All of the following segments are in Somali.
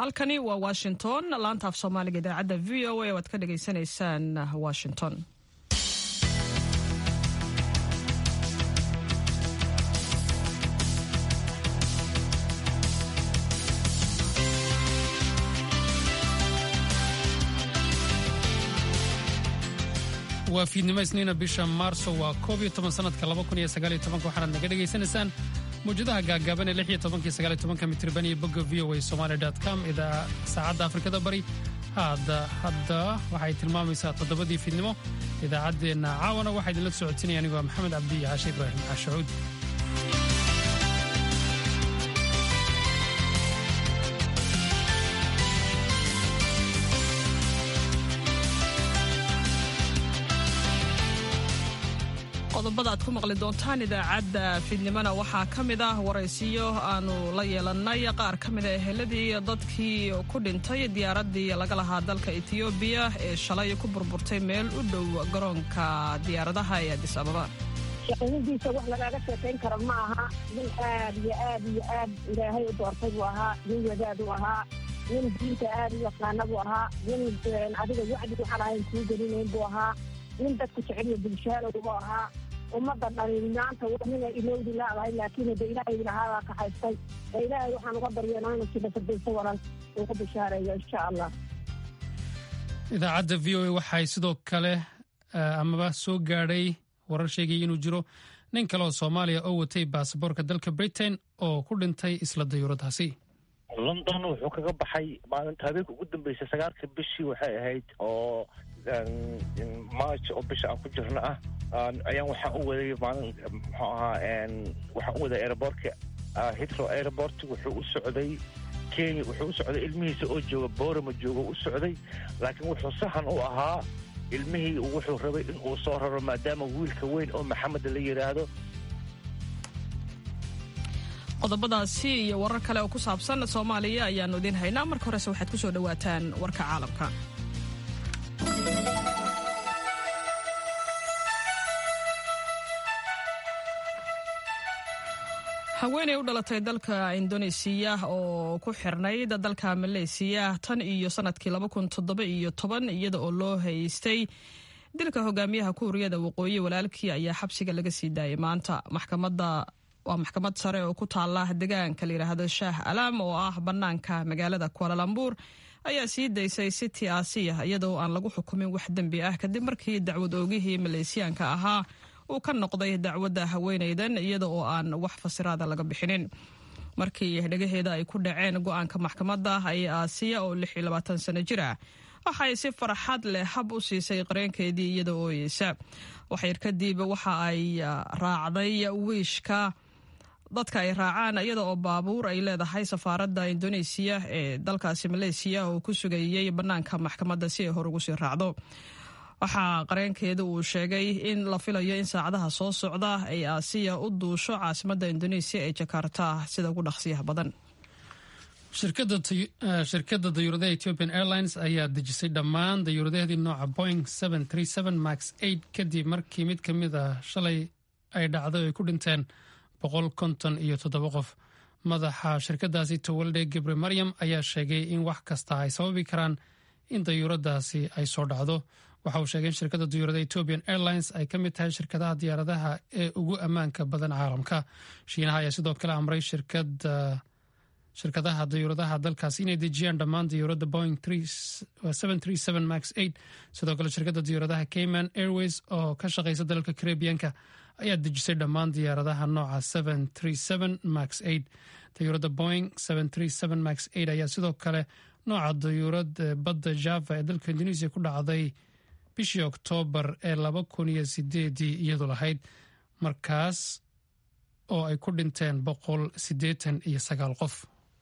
halkani waa washington laanta af soomaaliga idaacadda v o a waad ka dhagaysanaysaan washington waa fiidnimo isniina bisha maarso waa koob iyo toban sanadka laba kun iyo sagaal iyo tobanka waxaanaad naga dhegaysanaysaan mawjadaha gaagaaban ee lix iyo tobanka iyo sagaal iyo tobanka mitirban iyo bogga v o a somali dot com idaa saacadda afrikada bari hadda hadda waxay tilmaamaysaa toddobadii fiidnimo idaacaddeenna caawana waxaa idinla socotinaya anigoo maxamed cabdi iyo caashe ibraahim caashacuud qodobada aad ku maqli doontaan idaacadda fiidnimona waxaa ka mid ah waraysiyo aanu la yeelannay qaar ka mida eheladii dadkii ku dhintay diyaaraddii laga lahaa dalka etiyoobiya ee shalay ku burburtay meel u dhow garoonka diyaaradaha ee adis ababa shaqadiisa wax lagaaga sheekayn karo ma aha nin aad iyo aad iyo aad ilaahay u doortay buu ahaa nin wadaad u ahaa nin diinta aad u yaqaana buu ahaa nin adiga wacdi waxaan ahayn kuu gelinayn buu ahaa nin dadku jeceliyo bulshaalow buu ahaa ummadda dhalin maanta nina ilowdi laadahay laakiin de ilaahay lahaadaa ka haystay ee ilaahay waxaan uga baryeena inuu sida firdayso waran uu ku bishaareeyo insha allah idaacadda v o a waxay sidoo kale amaba soo gaadhay warar sheegaya inuu jiro nin kale oo soomaaliya oo watay baasaboorka dalka britain oo ku dhintay isla dayuuradaasi london wuxuu kaga baxay maalinta habeenka ugu dambeysay sagaalka bishii waxay ahayd oo march oo bisha aan ku jirno ah ayaan waxaan u waday maalin muxuu ahaa waxaan u waday aerobortka hitro airport wuxuu u socday kenya wuxuu u socday ilmihiisa oo jooga boorama jooga u socday laakiin wuxuu sahan u ahaa ilmihii wuxuu rabay in uu soo raro maadaama wiilka weyn oo maxamed la yidhaahdo qodobadaasi iyo warar kale oo ku saabsan soomaaliya ayaannu idiin haynaa marka horese waxaad ku soo dhowaataan warka caalamka haweeney u dhalatay dalka indonesiya oo ku xirnayd dalka maleysiya tan iyo sanadkii iyo iyada oo loo haystay dilka hogaamiyaha kuuriyada waqooyi walaalkii ayaa xabsiga laga sii daayay maanta maxkamada waa maxkamad sare oo ku taala degaanka layidhaahdo shaah alaam oo ah bannaanka magaalada kualalambuur ayaa sii daysay city asiya iyadoo aan lagu xukumin wax dembi ah kadib markii dacwad oogihii maleysiyaanka ahaa uu ka noqday dacwadda haweenaydan iyada oo aan wax fasiraada laga bixinin markii dhegaheeda ay ku dhaceen go-aanka maxkamadda ayay aasiya oo sano jir ah waxay si farxad leh hab u siisay qareenkeedii iyada ooyeysa waxyar kadib waxa ay raacday wiishka dadka ay raacaan iyada oo baabuur ay leedahay safaaradda indonesiya ee dalkaasi maleysiya oo ku sugayey bannaanka maxkamadda si ay hor ugu sii raacdo waxaa qareenkeeda uu sheegay in la filayo in saacadaha soo socda ay aasiya u duusho caasimadda indonesiya ee jakarta sida ugu dhaqsiyaha badan shirkadda dayuuradaha ethiopian airlines ayaa dejisay dhammaan dayuuradaheedii nooca boing max kadib markii mid ka mid a shalay ay dhacday oo ay ku dhinteen boqol konton iyo toddoba qof madaxa shirkadaasi towalde gebre maryam ayaa sheegay in wax kasta ay sababi karaan in dayuuradaasi ay soo dhacdo waxa uu sheegay in shirkadda dayuurada ethiopian airlines ay ka mid tahay shirkadaha diyaaradaha ee ugu ammaanka badan caalamka shiinaha ayaa sidoo kale amray shirkadaha dayuuradaha dalkaas inay dejiyaan dhammaan dayuuradda boing max sidoo kale shirkadda dayuuradaha cayman airways oo ka shaqaysa dalalka karebiyanka ayaa dejisay dhammaan diyaaradaha nooca max dayuuradda boing max ayaa sidoo kale nooca dayuurad badda java ee dalka indonesia ku dhacday bishii oktoobar ee laba kun iyo sideedii iyadu lahayd markaas oo ay ku dhinteen boqol siddeetan iyo sagaal qof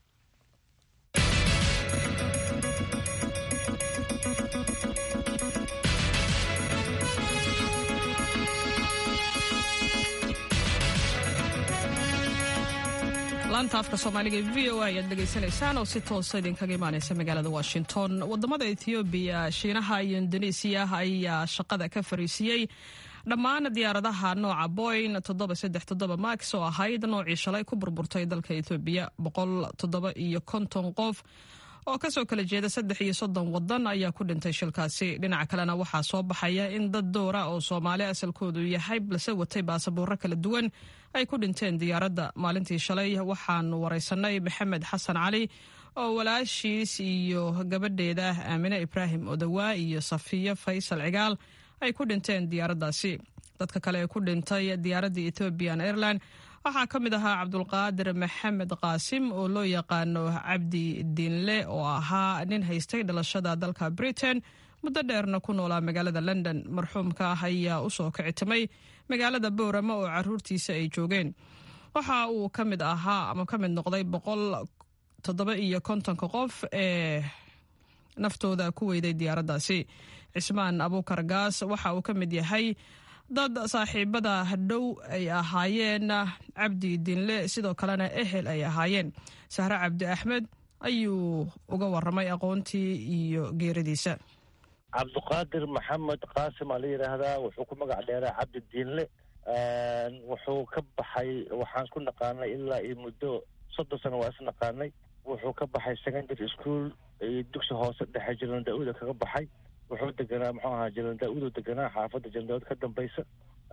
laanta afka soomaaliga e v o a ayaad dhegaysanaysaan oo si toosa idinkaga imaaneysa magaalada washington wadamada ethoobiya shiinaha iyo indonesiya ayaa shaqada ka fariisiyey dhammaan diyaaradaha nooca boyn max oo ahayd noocii shalay ku burburtay dalka ethoobiya boqol toddoba iyo konton qof oo kasoo kala jeeda saddex iyo soddon wadan ayaa ku dhintay shilkaasi dhinaca kalena waxaa soo baxaya in dad dowra oo soomaali asalkoodu yahay balse watay baasabuuro kala duwan ay ku dhinteen diyaaradda maalintii shalay waxaanu wareysanay maxamed xasan cali oo walaashiis iyo gabadheeda aamine ibraahim odawaa iyo safiyo faysal cigaal ay ku dhinteen diyaaraddaasi dadka kale ee ku dhintay diyaaradda ethoobian airline waxaa ka mid ahaa cabdulqaadir maxamed qaasim oo loo yaqaano cabdi diinle oo ahaa nin haystay dhalashada dalka britain muddo dheerna ku noolaa magaalada london marxuumka ah ayaa usoo kicitimay magaalada boorama oo caruurtiisa ay joogeen waxa uu ka mid ahaa ama ka mid noqday boqol toddoba iyo kontonka qof ee naftooda ku weyday diyaaraddaasi cismaan abuukar gaas waxa uu ka mid yahay dad saaxiibada dhow ay ahaayeen cabdi dinle sidoo kalena ehel ay ahaayeen sahre cabdi axmed ayuu uga waramay aqoontii iyo geeridiisa cabdiqaadir maxamed qaasim aa la yidhaahdaa wuxuu ku magac dheeraa cabdi diinle wuxuu ka baxay waxaan ku naqaanay ilaa iyo muddo soddon sano waa is naqaanay wuxuu ka baxay secondary school iyo dugsi hoose dhexe jiran daa-uda kaga baxay wuxuu deganaa muxuu ahaa jiran daa-udu deganaa xaafadda jiran daa-ud ka dambaysa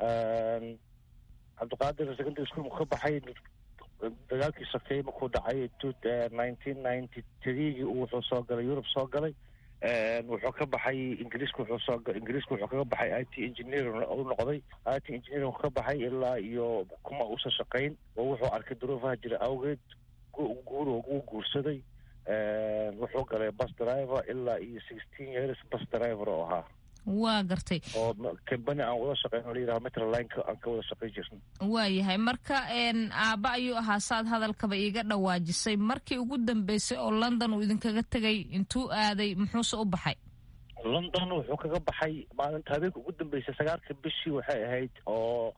cabdiqaadir secondary school markuu ka baxay dagaalkii sokeeye markuu dhacay nineteen ninety threegii wuxuu soo galay yurub soo galay wuxuu ka baxay ingiriiska wuxuu soo ingiriiska wuxuu kaga baxay i t engineering u noqday i t engineering ka baxay ilaa iyo kuma uusan shaqayn oo wuxuu arkay duruufaha jira awgeed guur uu guursaday wuxuu galay bus driver ilaa iyo sixteen years bus driver oo ahaa waa gartay oo kambani aan wada shaqeyn oo layidhaha metrolineka aan ka wada shaqayn jirna waayahay marka aabba ayuu ahaa saad hadalkaba iiga dhawaajisay markii ugu dambeysay oo london uu idinkaga tegay intuu aaday muxuuse u baxay london wuxuu kaga baxay maalinta habeenka ugu dambeysay sagaalka bishii waxay ahayd oo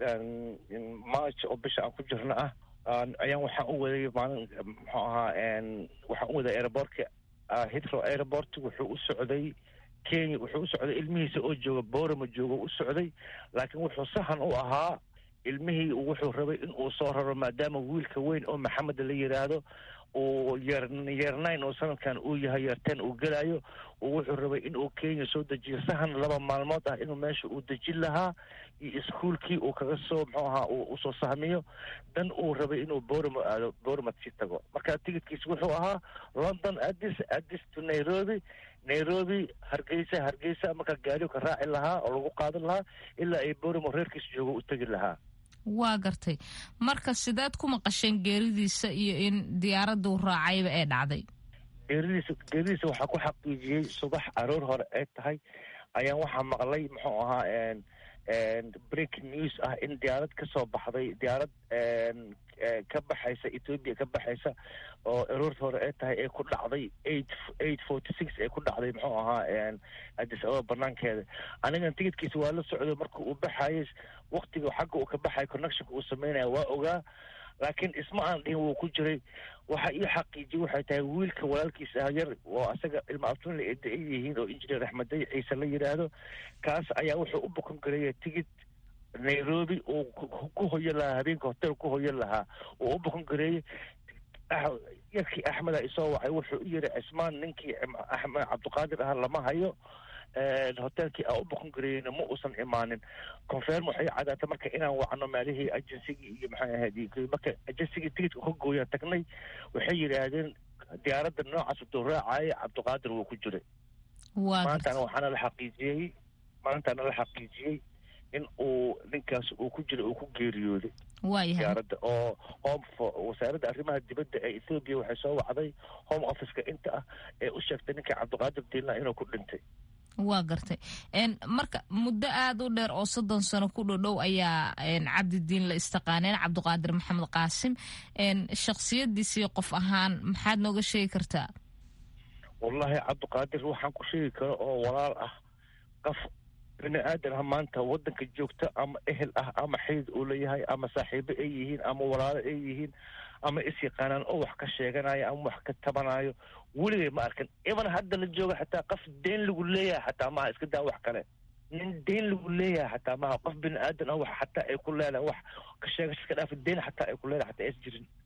march oo bisha aan ku jirna ah ayaan waxaan u waday maalin muxuu ahaa waxaan u waday airbortka hitro airport wuxuu u socday kenya wuxuu u socday ilmihiisa oo jooga borama jooga u socday laakiin wuxuu sahan u ahaa ilmihii wuxuu rabay in uu soo raro maadaama wiilka weyn oo maxamed la yidhaahdo uu yeer yeernayn oo sanadkan uu yahay yeerteen uu gelaayo wuxuu rabay in uu kenya soo dejiyo sahan laba maalmood ah inuu meesha uu dejin lahaa iyo iskuolkii uu kaga soo muxuu ahaa usoo sahmiyo dan uu rabay inuu boramo aado boromad sii tago marka tigidkiis wuxuu ahaa london addis addis to nairobi nairobi hargeysa hargeysa markaa gaariu ka raaci lahaa oo lagu qaadan lahaa ilaa ay boramo reerkiis joogo u tegi lahaa waa gartay marka sideed ku maqasheen geeridiisa iyo in diyaaraduu raacayba ee dhacday geeridiisa geeridiisa waxaa ku xaqiijiyey subax aroor hore ay tahay ayaan waxaa maqlay muxuu ahaa break news ah in diyaarad ka soo baxday diyaarad ka baxaysa ethoobia ka baxaysa oo aroorta hore ay tahay ee ku dhacday eight eight forty six ee ku dhacday muxuu ahaa addis ababa banaankeeda anigan tigidkiisa waa la socday marka uu baxayay waktiga xagga uu ka baxay connectionka uu sameynaya waa ogaa laakiin isma aan dhihin wuu ku jiray waxa ii xaqiijiyay waxay tahay wiilka walaalkiisa ah yar oo asaga ilma abtunla ay da-an yihiin oo injineer axmeday ciise la yidhaahdo kaas ayaa wuxuu u bukon gareeya tigid nairobi uu ku hoyan lahaa habeenka hotel ku hoyan lahaa uu u bukon gareeyey yarkii axmeda isoo wacay wuxuu u yiri cismaan ninkii axmed cabdiqaadir ah lama hayo hotelkii aan u bukon gareeyeyna ma uusan imaanin confirm waxay cadaatay marka inaan wacno maalihii agensigii iyo maxay ahayd marka agensigii tigidka ka gooyaan tagnay waxay yidhaahdeen diyaaradda noocaas uduu raacaya cabdiqaadir wuu ku jiray maantana waxaana la xaqiijiyey maantana la xaqiijiyey in uu ninkaas uu ku jira uu ku geeriyooday diyaaradda oo home wasaaradda arrimaha dibadda ee ethoobiya waxay soo wacday home officeka inta ah ee u sheegtay ninka cabdiqaadir diinla inuu ku dhintay waa gartay marka muddo aada u dheer oo soddon sano ku dhodhow ayaa cabdidiin la istaqaaneen cabdiqaadir maxamed qaasim shaksiyadiisii qof ahaan maxaad nooga sheegi kartaa wallaahi cabdiqaadir waxaan ku sheegi karo oo walaal ah qof bini aadan ah maanta waddanka joogta ama ehel ah ama xidid uu leeyahay ama saaxiibo ay yihiin ama walaalo ay yihiin ama is yaqaanaan oo wax ka sheeganayo ama wax ka tabanayo weligay ma arkin iban hadda la jooga xataa qof deen lagu leeyahay xataa maha iska daa wax kale nin deen lagu leeyahay xataa maha qof bini aadan ah wax xataa ay ku leedahay wax ka sheegasha iska dhaafa deen xataa ay ku leedahay xataa is jirin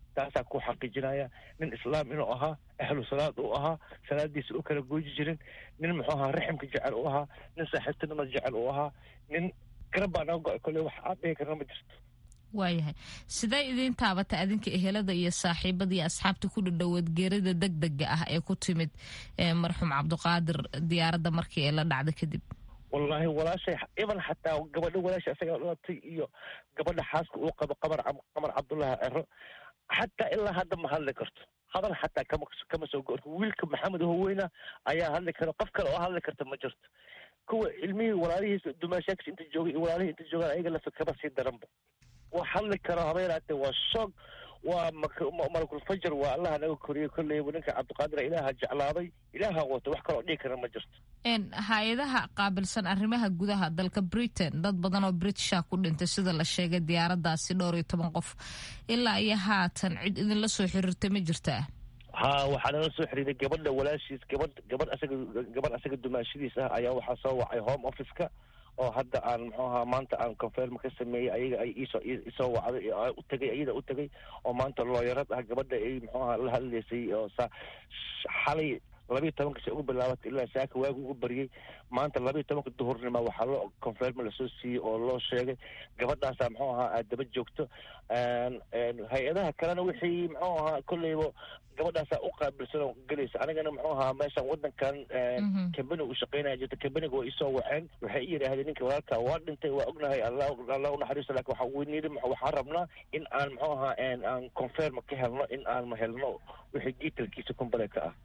taasaa ku xaqiijinaya nin islaam inuu ahaa ahlu salaad uu ahaa salaadiisa u kala gooji jirin nin muxuu ahaa raximka jecel u ahaa nin saaxiibtinimada jecel u ahaa nin garab baa naga go-ay kolley wax aad dhihi karna ma jirto waayahay sidee idiin taabata adinka ehelada iyo saaxiibada iyo asxaabta ku dhadhoweed geerida deg dega ah ee ku timid marxuum cabdiqaadir diyaaradda markii ee la dhacda kadib wallaahi walaashay iban xataa gabadha walaasha isagaa dhalatay iyo gabadha xaaska uu qabo qamar qamar cabdullaahi cero xataa ilaa hadda ma hadli karto hadal xataa kama kama soo go wiilka maxamed howeyna ayaa hadli karo qof kale oo hadli karta ma jirto kuwa ilmihii walaalihiisa dumaashaakis inta joogay iyo walaalihii inta joogaan ayaga lafa kama sii daranba wax hadli karo habeeraatee waa shoog waa malakulfajar waa allaha naga koriyey kolleyba ninka cabdiqaadir ilaaha jeclaaday ilaaha wato wax kaloo dhihi kara ma jirto hay-adaha qaabilsan arrimaha gudaha dalka britain dad badan oo britisha ku dhintay sida la sheegay diyaaradaasi dhowr iyo toban qof ilaa iyo haatan cid idinla soo xiriirtay ma jirtaa ha waxaa nala soo xiriiray gabadha walaashiis gabadh gabadh asaga gabadh asaga dumaashadiis ah ayaa waxaa soo wacay home office-ka oo hadda aan muxuu ahaa maanta aan confirm ka sameeyey ayaga ay iisoo isoo wacday u tagay ayada u tagay oo maanta looyarad ah gabadha ay muxuu ahaa la hadlaysay oo sa xalay labiiyo tobanka se ugu bilaabatay ilaa saaka waagu ugu bariyey maanta labiiyo tobanka duhurnima waxaa loo confirm lasoo siiyey oo loo sheegay gabadhaasa muxuu ahaa aad daba joogto hay-adaha kalena wixii muxuu ahaa kolleyba gabadhaasaa u qaabilsan oo gelaysa anigana muxuu ahaa meeshan wadankan cambani uu shaqeynaya jirta cambaniga waa isoo waceen waxay i yidhaahdeen ninka walaalka waa dhintay waa ognahay alla allah unaxariisto lakin waxa weyniri waxaan rabnaa in aan muxuu ahaa aan confirm ka helno in aan helno wixii detailkiisa kumbaleeka ah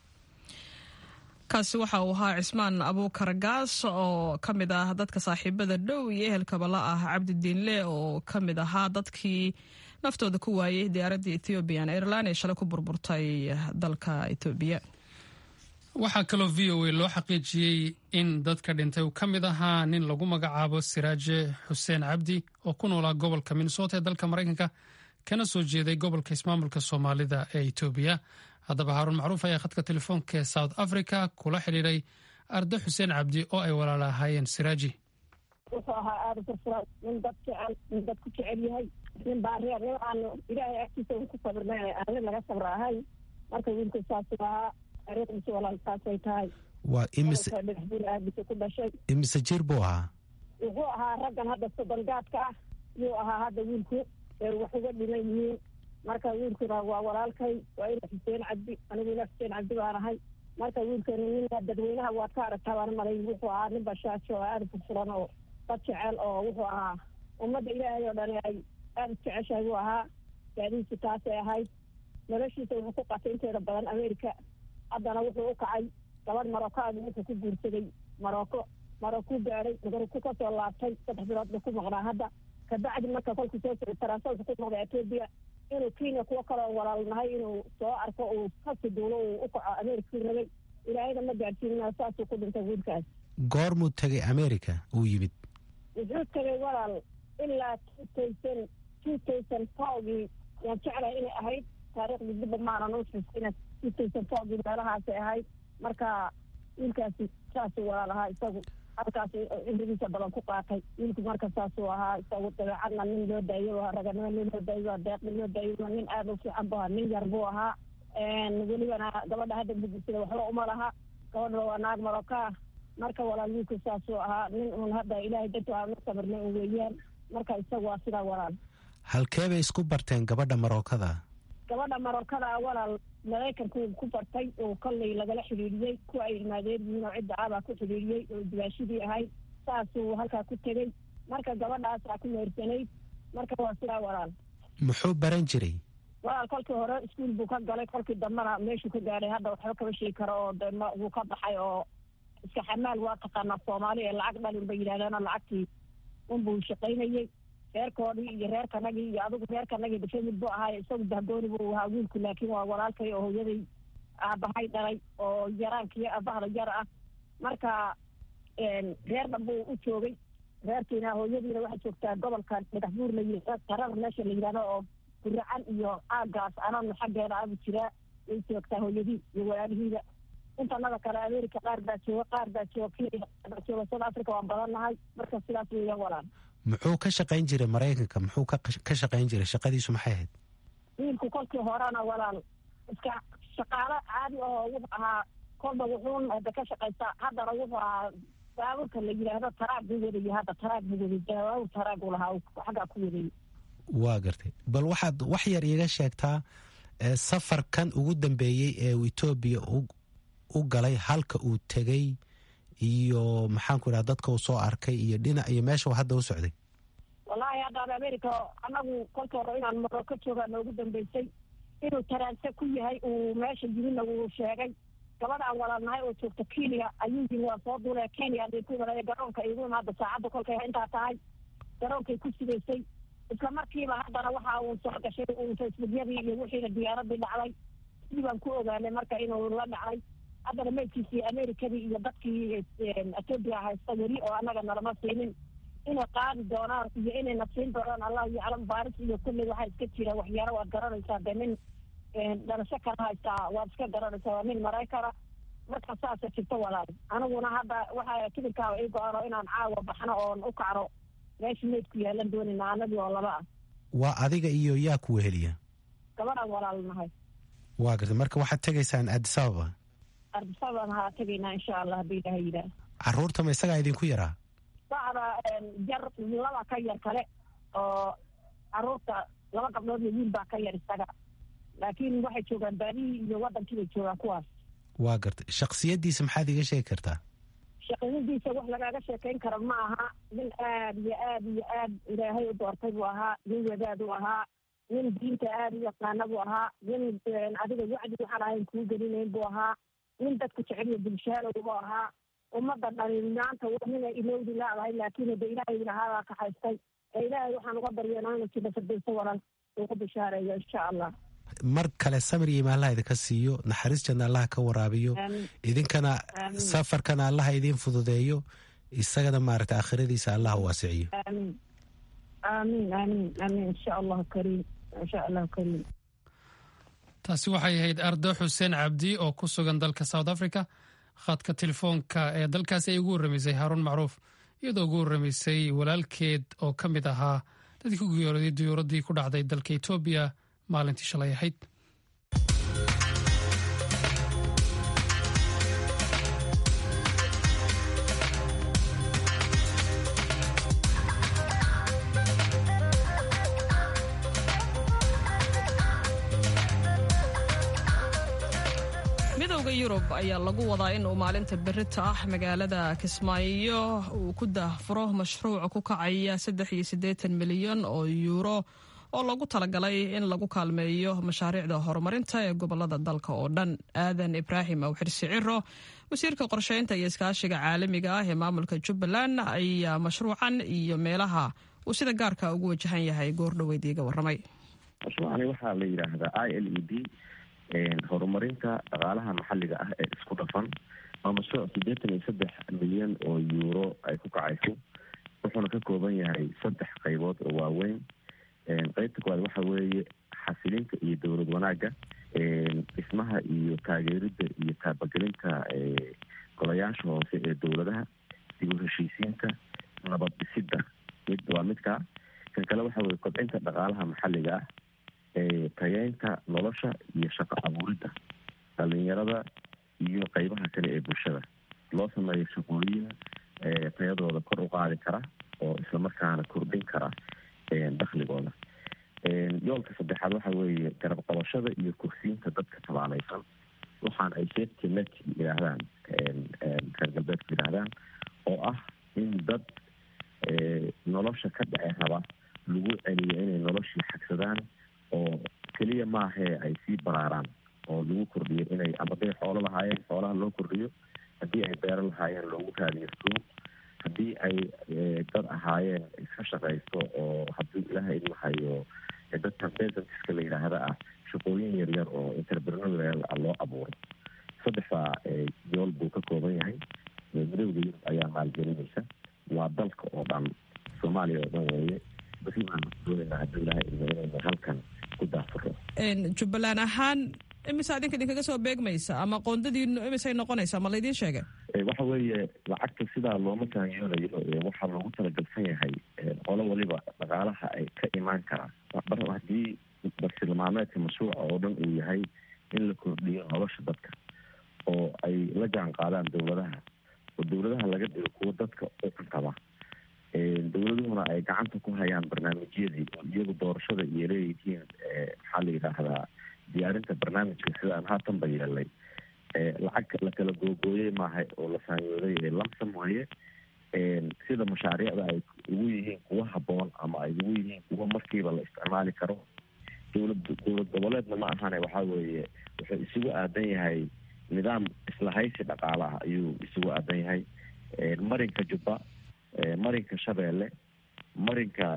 kaasi waxa uu ahaa cismaan abuukar gaas oo ka mid ah dadka saaxiibada dhow iyo ehelkaba la ah cabdidiinle oo ka mid ahaa dadkii naftooda ku waayey diyaaradda ethoobiyan airline ee shalay ku burburtay dalka etoobiya waxaa kaloo v o a loo xaqiijiyey in dadka dhintay uu ka mid ahaa nin lagu magacaabo siraaje xuseen cabdi oo ku noolaa gobolka minnesota ee dalka maraykanka kana soo jeeday gobolka ismaamulka soomaalida ee etoobiya haddaba haaruun macruuf ayaa khadka telefoonka ee south africa kula xidhiiray arda xuseen cabdi oo ay walaala ahaayeen siraaji wuxuu ahaa aada furfuran nin dad jecel nin dad ku jecel yahay nin baareer nin aanu ilaahay agtiisa un ku sabirnay aan nin laga sabra ahay marka wiilku saasuu ahaa taariikhdiisa walaal saasay tahay waa imise dhagaxbuur aabisa ku dhashay imise jir buu ahaa wuxuu ahaa raggan hadda soddongaadka ah yuu ahaa hadda wiilku ee wax uga dhiman yihiin marka wiilkuna waa walaalkay waa ina xuseen cabdi aniguna xuseen cabdi baan ahay marka wiilkana nin dadweynaha waad ka aragtaa baan malay wuxuu ahaa nin bashaajo oo aada furfuran oo dad jecel oo wuxuu ahaa ummadda ilaahay oo dhani ay aada jeceshahay buu ahaa gaadihiisu taasay ahayd noloshiisa wuxuu ku qatay inteeda badan america haddana wuxuu u kacay gabadh marookaadu wuxuu ku guursaday marooko marookuu gaadhay maroku ka soo laabtay saddex bilood buu ku maqnaa hadda kabacdi marka kolkuu soo socday taraasooka ku noqday etoobiya inuu kenya kuwo kaloo walaalnahay inuu soo arko uu kasi duulo uu u kaco amerikuu rabay ilaahayna ma gaadhsiinina saasuu ku dhintay wiilkaas goormuu tegay america uu yimid wuxuu tegay walaal ilaa two thousand two thousand fourgii waan jeclahay inay ahayd taariikhdii dibba maanan u xusina two thousand fourgii meelahaasay ahayd marka wiilkaasi saasuu walaal ahaa isagu halkaas cimrigiisa badan ku qaatay wiilku marka saasuu ahaa isagu dabeecadna nin loo daayo raganimo nin loo daayo deeqni loo daayo nin aada u fiican bu ahaa nin yar buu ahaa welibana gabadha hadda bugisada waxba uma laha gabadha waa naag marokaa marka walaal wiilku saasuu ahaa nin uun hadda ilaahay dantu aanu sabirnay un weeyaan marka isagu waa sidaa walaal halkee bay isku barteen gabadha marookada gabadha marookada walaal maraykanku ku bartay oo kollay lagala xidhiidhiyey kuwa ay ilmaadeer yihiin oo cidda abaa ku xidhiidhiyey oo dibaashidii ahayd saasuu halkaa ku tegey marka gabadhaasaa ku meersanayd marka waa sidaa walaal muxuu baran jiray walaal kolkii hore iskuol buu ka galay kolkii dambena meeshuu ka gaadhay hadda waxba kama sheegi karo oo de wuu ka baxay oo iska xamaal waa taqaanaa soomaali ee lacag dhalin bay yidhahdeeno lacagtii unbuu shaqaynayey reerkoodii iyo reerkanagii iyo adigu reerkanagii dhifamid buu ahaay isagu bahgooni buu ahaa wiilku laakiin waa walaalkay oo hooyaday aabahay dhalay oo yaraankiyo aabahda yar ah marka reer dhan buu u joogay reerkiina hooyadiina waxay joogtaa gobolka dhagaxbuur la yihahdo qarada meesha la yidhahdo oo guracan iyo aagaas anana xaggeeda abu jiraa way joogtaa hooyadii iyo walaalihiida intanada kale america qaar baa jooga qaar baa jooga kenya baa jooga south africa waan badannahay marka sidaas weeyaan walaal muxuu ka shaqayn jiray maraykanka muxuu ka shaqayn jiray shaqadiisu maxay ahayd wiilku kolkii horena walaal iska shaqaalo caadi oo wuxuu ahaa kolba wuxuun hadda ka shaqaysta haddana wuxuu ahaa baaburka la yidhaahdo taraag buu wadayay hadda taraag buu wadayay baabur taraag uu lahaa xaggaa ku wadayay waa gartay bal waxaad wax yar iiga sheegtaa safarkan ugu dambeeyey ee uu etoobiya u galay halka uu tegey iyo maxaanku idhaha dadka uu soo arkay iyo dhinac iyo meesha uu hadda u socday wallaahi haddaan america anagu kolka hore inaan morocco joogaa noogu dambeysay inuu taraanse ku yahay uu meesha yimidna wuu sheegay gabadhaan walaalnahay oo joogta kenya ayuu yimi waa soo duulaya kenya bay ku imanaya garoonka igu imaada saacadda kolkay intaa tahay garoonkay ku sidaysay isla markiiba haddana waxa uu soo gashay uu facebookyadii iyo wixiina diyaaradii dhacday sidii baan ku ogaanay marka inuu la dhacay haddana meydkiisii amerikadii iyo dadkii etoobiya haysta weli oo annaga nalama siinin inay qaadi doonaan iyo inayna siin doonaan allahu yaclam baaris iyo kulley waxaa iska jira waxyaalo waad garanaysaa dee nin dhalasho kala haystaa waad iska garanaysaa waa nin maraykana marka saasa jirto walaal aniguna hadda waxaa kibirkaaba ii go-ano inaan caawa baxno oon u kacno meesha meydku yaalan doonayna anagii oo laba ah waa adiga iyo yaa ku weheliya gabadhaan walaal nahay waa gartay marka waxaad tegaysaan addis ababa ardisabaan haa tegaynaa insha allah haddii ilaha yidhaah carruurta ma isagaa idinku yaraa bacda jar laba ka yar kale oo carruurta laba gabdhood iyo wiil baa ka yar isaga laakiin waxay joogaan baadihii iyo waddankii bay joogaan kuwaas waa gartay shaksiyaddiisa maxaad iiga sheegi kartaa shaqadidiisa wax lagaaga sheekayn karo ma aha nin aad iyo aad iyo aad ilaahay u doortay buu ahaa nin wadaad u ahaa nin diinta aad u yaqaana buu ahaa nin adiga wacdi waxaan ahayn kuu gelinayn buu ahaa nin dadku jeceliyo bulshaalow buu ahaa ummadda dhani maanta nina ilowdi laadahay laakiin hade ilaahay lahaadaa kaxaystay ee ilaahay waxaan uga baryeena inuu jiro fardayso walal ugu bishaareeyo insha allah mar kale samir iyo imaanlaha idinka siiyo naxariis janna allaha ka waraabiyo idinkana safarkana allaha idiin fududeeyo isagana maaragtay aakhiradiisa allaha waasiciyo amiin amiin amiin amiin insha allahu kariim insha allahu kariim taasi waxay ahayd ardo xuseen cabdi oo ku sugan dalka south africa khadka telefoonka ee dalkaasi ay ugu warramaysay haaruun macruuf iyadoo ugu warramaysay walaalkeed oo ka mid ahaa dadkii ku geerooday diyuuraddii ku dhacday dalka etoobiya maalintii shalay ahayd midowda yurub ayaa lagu wadaa in uu maalinta berita ah magaalada kismaayo uu ku daahfuro mashruuc ku kacaya saddex iyo siddeetan milyan oo yuuro oo lagu talagalay in lagu kaalmeeyo mashaariicda horumarinta ee gobolada dalka oo dhan aadan ibraahim awxirsi ciro wasiirka qorsheynta iyo iskaashiga caalamiga ah ee maamulka jubbaland ayaa mashruucan iyo meelaha uu sida gaarka ugu wajahan yahay goordhoweyd iiga waramay mashruucani waxaa la yidhaahdaa i l e d horumarinta dhaqaalaha maxalliga ah ee isku dhafan waa mashruuc siddeetan iyo saddex milyan oo yuuro ay ku kacayso wuxuuna ka kooban yahay saddex qaybood oo waaweyn qeybta koowaad waxa weeye xasilinta iyo dowlad wanaagga dhismaha iyo taageeridda iyo taabagelinta golayaasha hoose ee dowladaha dib u heshiisiinta nabad dhisidda mid waa midkaa kan kale waxa weye kobcinta dhaqaalaha maxalliga ah tayeynta nolosha iyo shaqo abuuridda dhalinyarada iyo qeybaha kale ee bulshada loo sameeyo shaqooyin tayadooda kor u qaadi kara oo islamarkaana kordhin kara dakhligooda yoolka saddexaad waxa weeye garab qabashada iyo kursiinta dadka tabaalaysan waxaan ay safety net yidhaahdaan reer galbeedku yidhaahdaan oo ah in dad nolosha ka dhace raba lagu celiyo inay noloshii xagsadaan oo keliya maahee ay sii baraaraan oo lagu kordhiyo inay ama haday xoolo lahaayeen xoolaha loo kordhiyo haddii ay beero lahaayeen loogu raadiyo suuq haddii ay dad ahaayeen iska shaqaysto oo haddii ilaha idmahayo dadka besantiska la yidhaahda ah shaqooyin yaryar oo interpreneur loo abuuro saddexdaa yool buu ka kooban yahay midowda yurub ayaa maalgelinaysa waa dalka oo dhan soomaaliya oo dhan weeye basi baan doonayna haddii ilaha idmo inaynu halkan ku daafuro jubbaland ahaan imise adinka idinkaga soo beegmaysa ama qoondadiinu imisay noqonaysaa ma laydiin sheegay waxa weeye lacagta sidaa looma taangiyoonayo waxaa loogu talagalsan yahay qolo waliba dhaqaalaha ay ka imaan karaan haddii bartilmaameed bartilmaameedka mashruuca oo dhan uu yahay in la kordhiyo nolosha dadka oo ay la jaan qaadaan dowladaha oo dowladaha laga dhigo kuwo dadka u cuntaba dowladuhuna ay gacanta ku hayaan barnaamijyadii oo iyagu doorashada iyo leeyihiin maxaa la yidhaahdaa diyaarinta barnaamijka sidaan haatanba yeelay lacag la kala googooyey maaha oo la saanyooday ee lamsam waaye sida mashaariicda ay ugu yihiin kuwa haboon ama ay ugu yihiin kuwa markiiba la isticmaali karo dowlad dowlad goboleedna ma ahane waxaa weeye wuxuu isugu aadan yahay nidaam islahaysi dhaqaale ah ayuu isugu aadan yahay marinka jubba marinka shabeelle marinka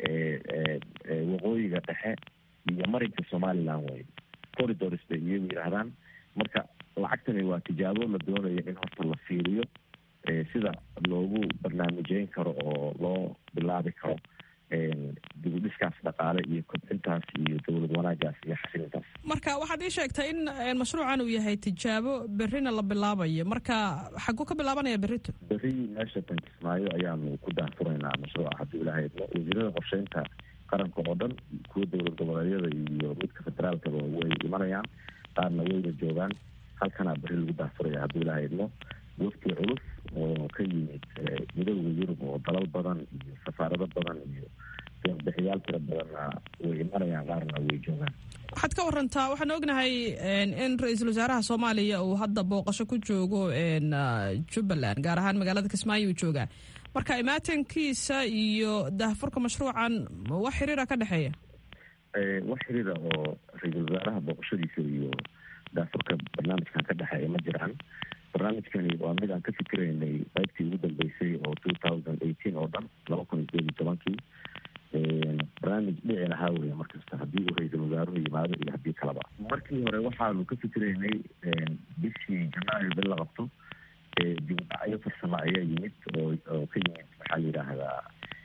waqooyiga dhexe iyo marinka somaliland wey corridors bay iyagu yidhaahdaan marka lacagtani waa tijaabo la doonayo in horta la fiiriyo sida loogu barnaamijeyn karo oo loo bilaabi karo dibudhiskaas dhaqaale iyo kobcintaas iyo dowlad wanaagaas iyo xasilintaas marka waxaad ii sheegtay in mashruucan uu yahay tijaabo berrina la bilaabayo marka xaguu ka bilaabanaya berrito berri meesha tankismaayo ayaanu ku daahfuraynaa mashruuca haddii ilaha idmo wasiirada qorsheynta qaranka oo dhan kuwa dowlad goboleedyada iyo midka federaalkaba way imanayaan qaarna wayna joogaan halkanaa berri lagu daahfuraya haddii ilaha idmo wafti culus oo ka yimid midooda yurub oo dalal badan iyo safaarado badan iyo deeqbixiyaal tira badanna way imanayaan qaarna way joogaan waxaad ka warantaa waxaan ognahay in ra-iisul wasaaraha soomaaliya uu hadda booqasho ku joogo jubbaland gaar ahaan magaalada kismaayo uu joogaa marka imaatankiisa iyo daahfurka mashruucan wax xiriira ka dhexeeya wax xiriira oo ra-iisul wasaaraha booqashadiisa iyo daafurka barnaamijkan ka dhexeeya ma jiraan barnaamijkani waa mid aan ka fikiraynay qaybtii ugu dambeysay oo two thousand eighteen oo dhan laba kun iyo sideed iyo tobankii barnaamij dhici lahaa weya markasta haddii uu ra-iisul wasaaruhu yimaado iyo haddii kaleba markii hore waxaanu ka fikiraynay bishii janaayo bil la qabto dibudhacyo farsamo ayaa yimid oo oo ka yimid maxaa la yidhaahdaa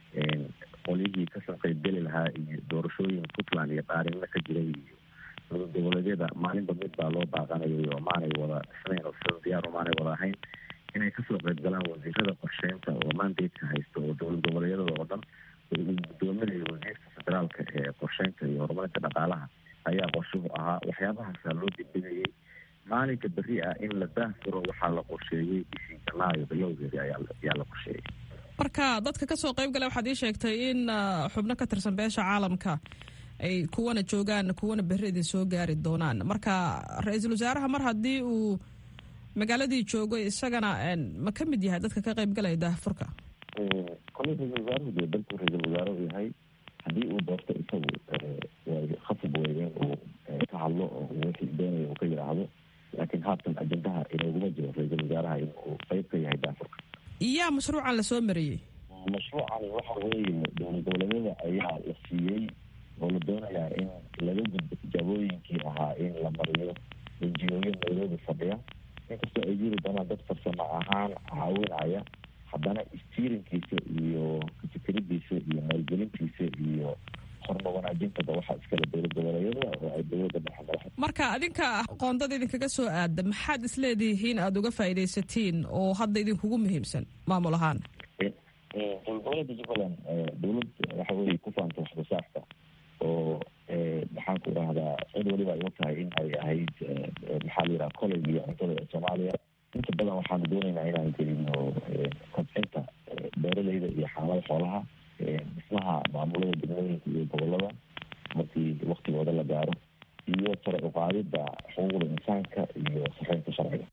qolyihii kasoo qeybgeli lahaa iyo doorashooyin puntland iyo dhaarinna ka jiray iyo dowlad goboleedyada maalinba mid baa loo baaqanayay oo maanay wada dhisnayn oo sida diyaar maanay wada ahayn inay kasoo qeyb galaan wasiirada qorsheynta oo mandatka haysta oo dowlad goboleedyada oo dhan uu gudoominayo wasiirka federaalka ee qorsheynta iyo horumarinta dhaqaalaha ayaa qorshuhu ahaa waxyaabahaasa loo degdegayay maalinka berri ah in la daahfuro waxaa la qorsheeyey bishii janaayo bilowgeedi ayaa la qorsheeyey marka dadka kasoo qeyb gala waxaad ii sheegtay in xubno ka tirsan beesha caalamka ay kuwana joogaan kuwana berri idin soo gaari doonaan marka ra-iisul wasaaraha mar haddii uu magaaladii joogo isagana ma ka mid yahay dadka ka qeyb galaya daahfurka kole ra-isul wasaaruhu dee dalkuu ra-isul wasaare u yahay haddii uu doorto isagu way khasab wey in uu ka hadlo oo wixii doonaya uu ka yidhaahdo laakiin haatan ajendaha inooguma jiro ra-iisul wasaaraha in uu qeyb ka yahay daafurka yaa mashruucan lasoo mariyey mashruucan waxa weeye dowlad goboleedyada ayaa la siiyey oo la doonayaa in laga gudbo tijaabooyinkii ahaa in la mariyo enjiyooyo nairobi fadhiya inkastoo ay jiri doonaan dad farsamo ahaan caawinaya haddana stiirinkiisa iyo kafikiridiisa iyo maalgelintiisa iyo horma wanaajintaba waxaa iskale dowlad goboleedyada oo ay dowladda dhexe madaxa marka adinka qoondada idinkaga soo aada maxaad isleedihiin aada uga faa'iidaysatiin oo hadda idinkugu muhiimsan maamul ahaan dowlad goboleedka jubbaland dowlad waxa weye ku faanta waxsoosaarka oo maxaan ku idhahdaa cid waliba ay ogtahay in ay ahayd maxaa la yidhaha college iyo cuntada ee soomaaliya inta badan waxaanu doonaynaa inaan gelino kobcinta beeraleyda iyo xaalada xoolaha dhismaha maamulada degmooyinka iyo gobolada markii waktigooda la gaaro iyo sare uqaadida xuquuqda insaanka iyo saxeynta sharciga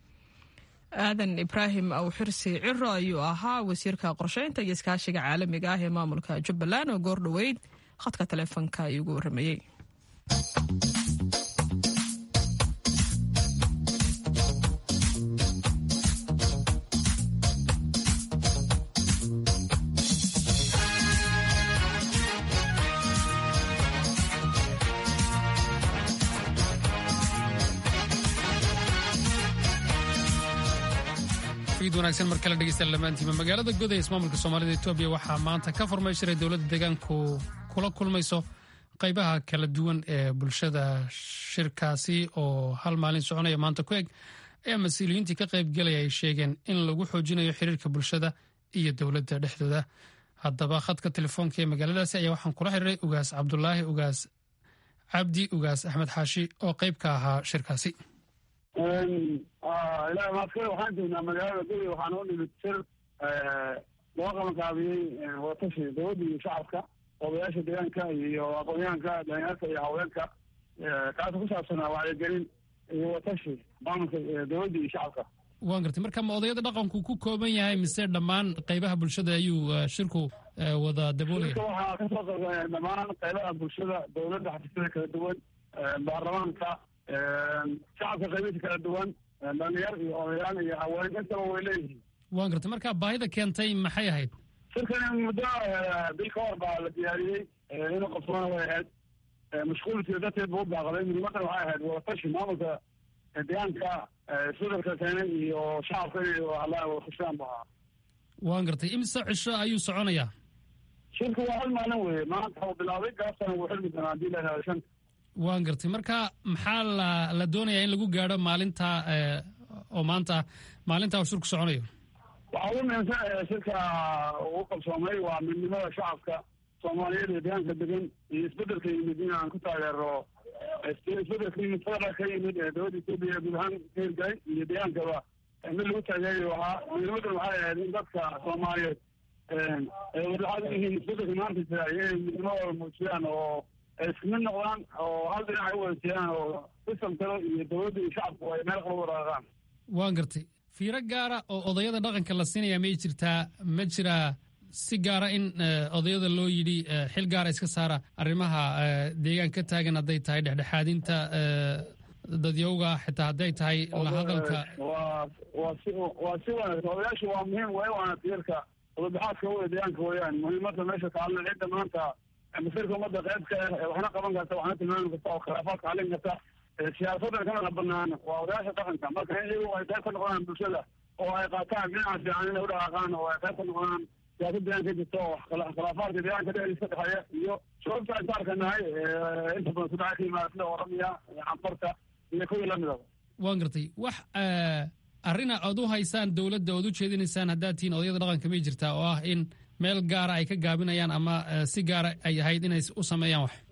aadan ibraahim awxirsi ciro ayuu ahaa wasiirka qorsheynta iyo iskaashiga caalamiga ah ee maamulka jubbaland oo goor dhoweyd khadka taleefonka ayuu ugu warramayey wanaagsan mar kale dhegeysta lamaantiima magaalada goday ismaamulka soomaalida etoobiya waxaa maanta ka furmay shiray dowladda deegaanku kula kulmayso qaybaha kala duwan ee bulshada shirkaasi oo hal maalin soconaya maanta ku eg ayaa mas-uuliyiintii ka qaybgelaya ay sheegeen in lagu xoojinayo xiriirka bulshada iyo dowladda dhexdooda haddaba khadka telefoonka ee magaaladaasi ayaa waxaan kula xiriiray ugaas cabdulaahi ugaas cabdi ugaas axmed xaashi oo qayb ka ahaa shirkaasi ilahi maadkale waxaan joognaa magaalada guri waxaan u nimid shir loo qabanqaabiyey watashi dowladda iyo shacabka odayaasha deegaanka iyo aqoonyahanka dhalinyarka iyo haweenka kaas ku saabsanaa wacyigelin iyo watashi maamulka dowladda iyo shacabka waan gartay marka ma odayada dhaqanku ku kooban yahay mise dhammaan qaybaha bulshada ayuu shirku wada daboolaya shirka waxaa kasoo qaybgalaya dhammaan qaybaha bulshada dowladda xafiisyada kala duwan baarlamaanka shacabka qaybihiisa kala duwan dhalinyar iyo odayaal iyo haween intaba way leeyihiin waan gartay marka baahida keentay maxay ahayd shirkan muddo bil ka hor baa la diyaariyey inuu qabsoona way ahayd mashquulkii darteed buu u baaqday muhiimadan waxay ahayd wadatashi maamulka deegaanka isbedelka keenay iyo shacabka inay hadlaan wadafashaan bu ahaa waan gartay imise cisho ayuu soconayaa shirku waa hal maalin weeye maanta uu bilaabay gaabtana wuu xirmi doonaa hadii la yidhahdo shanta waan gartay marka maxaa la la doonayaa in lagu gaadho maalinta oo maanta maalinta uu shirku soconayo waxaa ugu muhiimsan shirka uu qabsoomay waa midnimada shacabka soomaaliyeed ee deegaanka degan iyo isbedelka yimid in aan ku taageero isbedelka yimid federal ka yimid ee dowladda etoobiya guud ahaan ka hirgalay iyo deegaankaba mid lagu taageerayo ahaa muhiimadan waxay ahayd in dadka soomaaliyeed ay wadaxaad u yihiin isbedelka maanta jira inay midnimadooda muujiyaan oo ay isku mid noqdaan oo hal dhinac ay u wadajeeyaan oo sistam kale iyo dowladda iyo shacabku ay meel qaba waraaqaan waan gartay fiiro gaara oo odayada dhaqanka la siinaya may jirtaa ma jiraa si gaara in odayada loo yidhi xil gaara iska saara arrimaha deegaan ka taagan hadday tahay dhexdhexaadinta dadyowga xitaa hadday tahay lahadalka waa waa si waa si wanaagsan odayaashu waa muhiim way waana tiirka wadabaxaadka wada deegaanka weeyaan muhiimada meesha taalna cidda maanta masirka ummadda qaybka ah waxna qaban karta waxna tilmaami karta oo khilaafaadka xallin karta siyaasadan kana banaan waa odayaasha dhaqanka marka in iyagu ay qayb ka noqdaan bulshada oo ay qaataan dhinaca fiican inay u dhaqaaqaan oo ay qayb ka noqdaan siyaasad deegaanka ka jirta oo khilaafaadka deegaanka dhexdiisa ka dhexeeya iyo sababta aan saarka nahay inta badan kudhaca ka yimaada sida oramiya canfarta iyo kuwii lamidaba waan gartay wax arrina aad u haysaan dowladda ood u jeedinaysaan haddaad tihiin odayada dhaqanka may jirtaa oo ah in meel gaara ay ka gaabinayaan ama si gaara ay ahayd inay u sameeyaan wax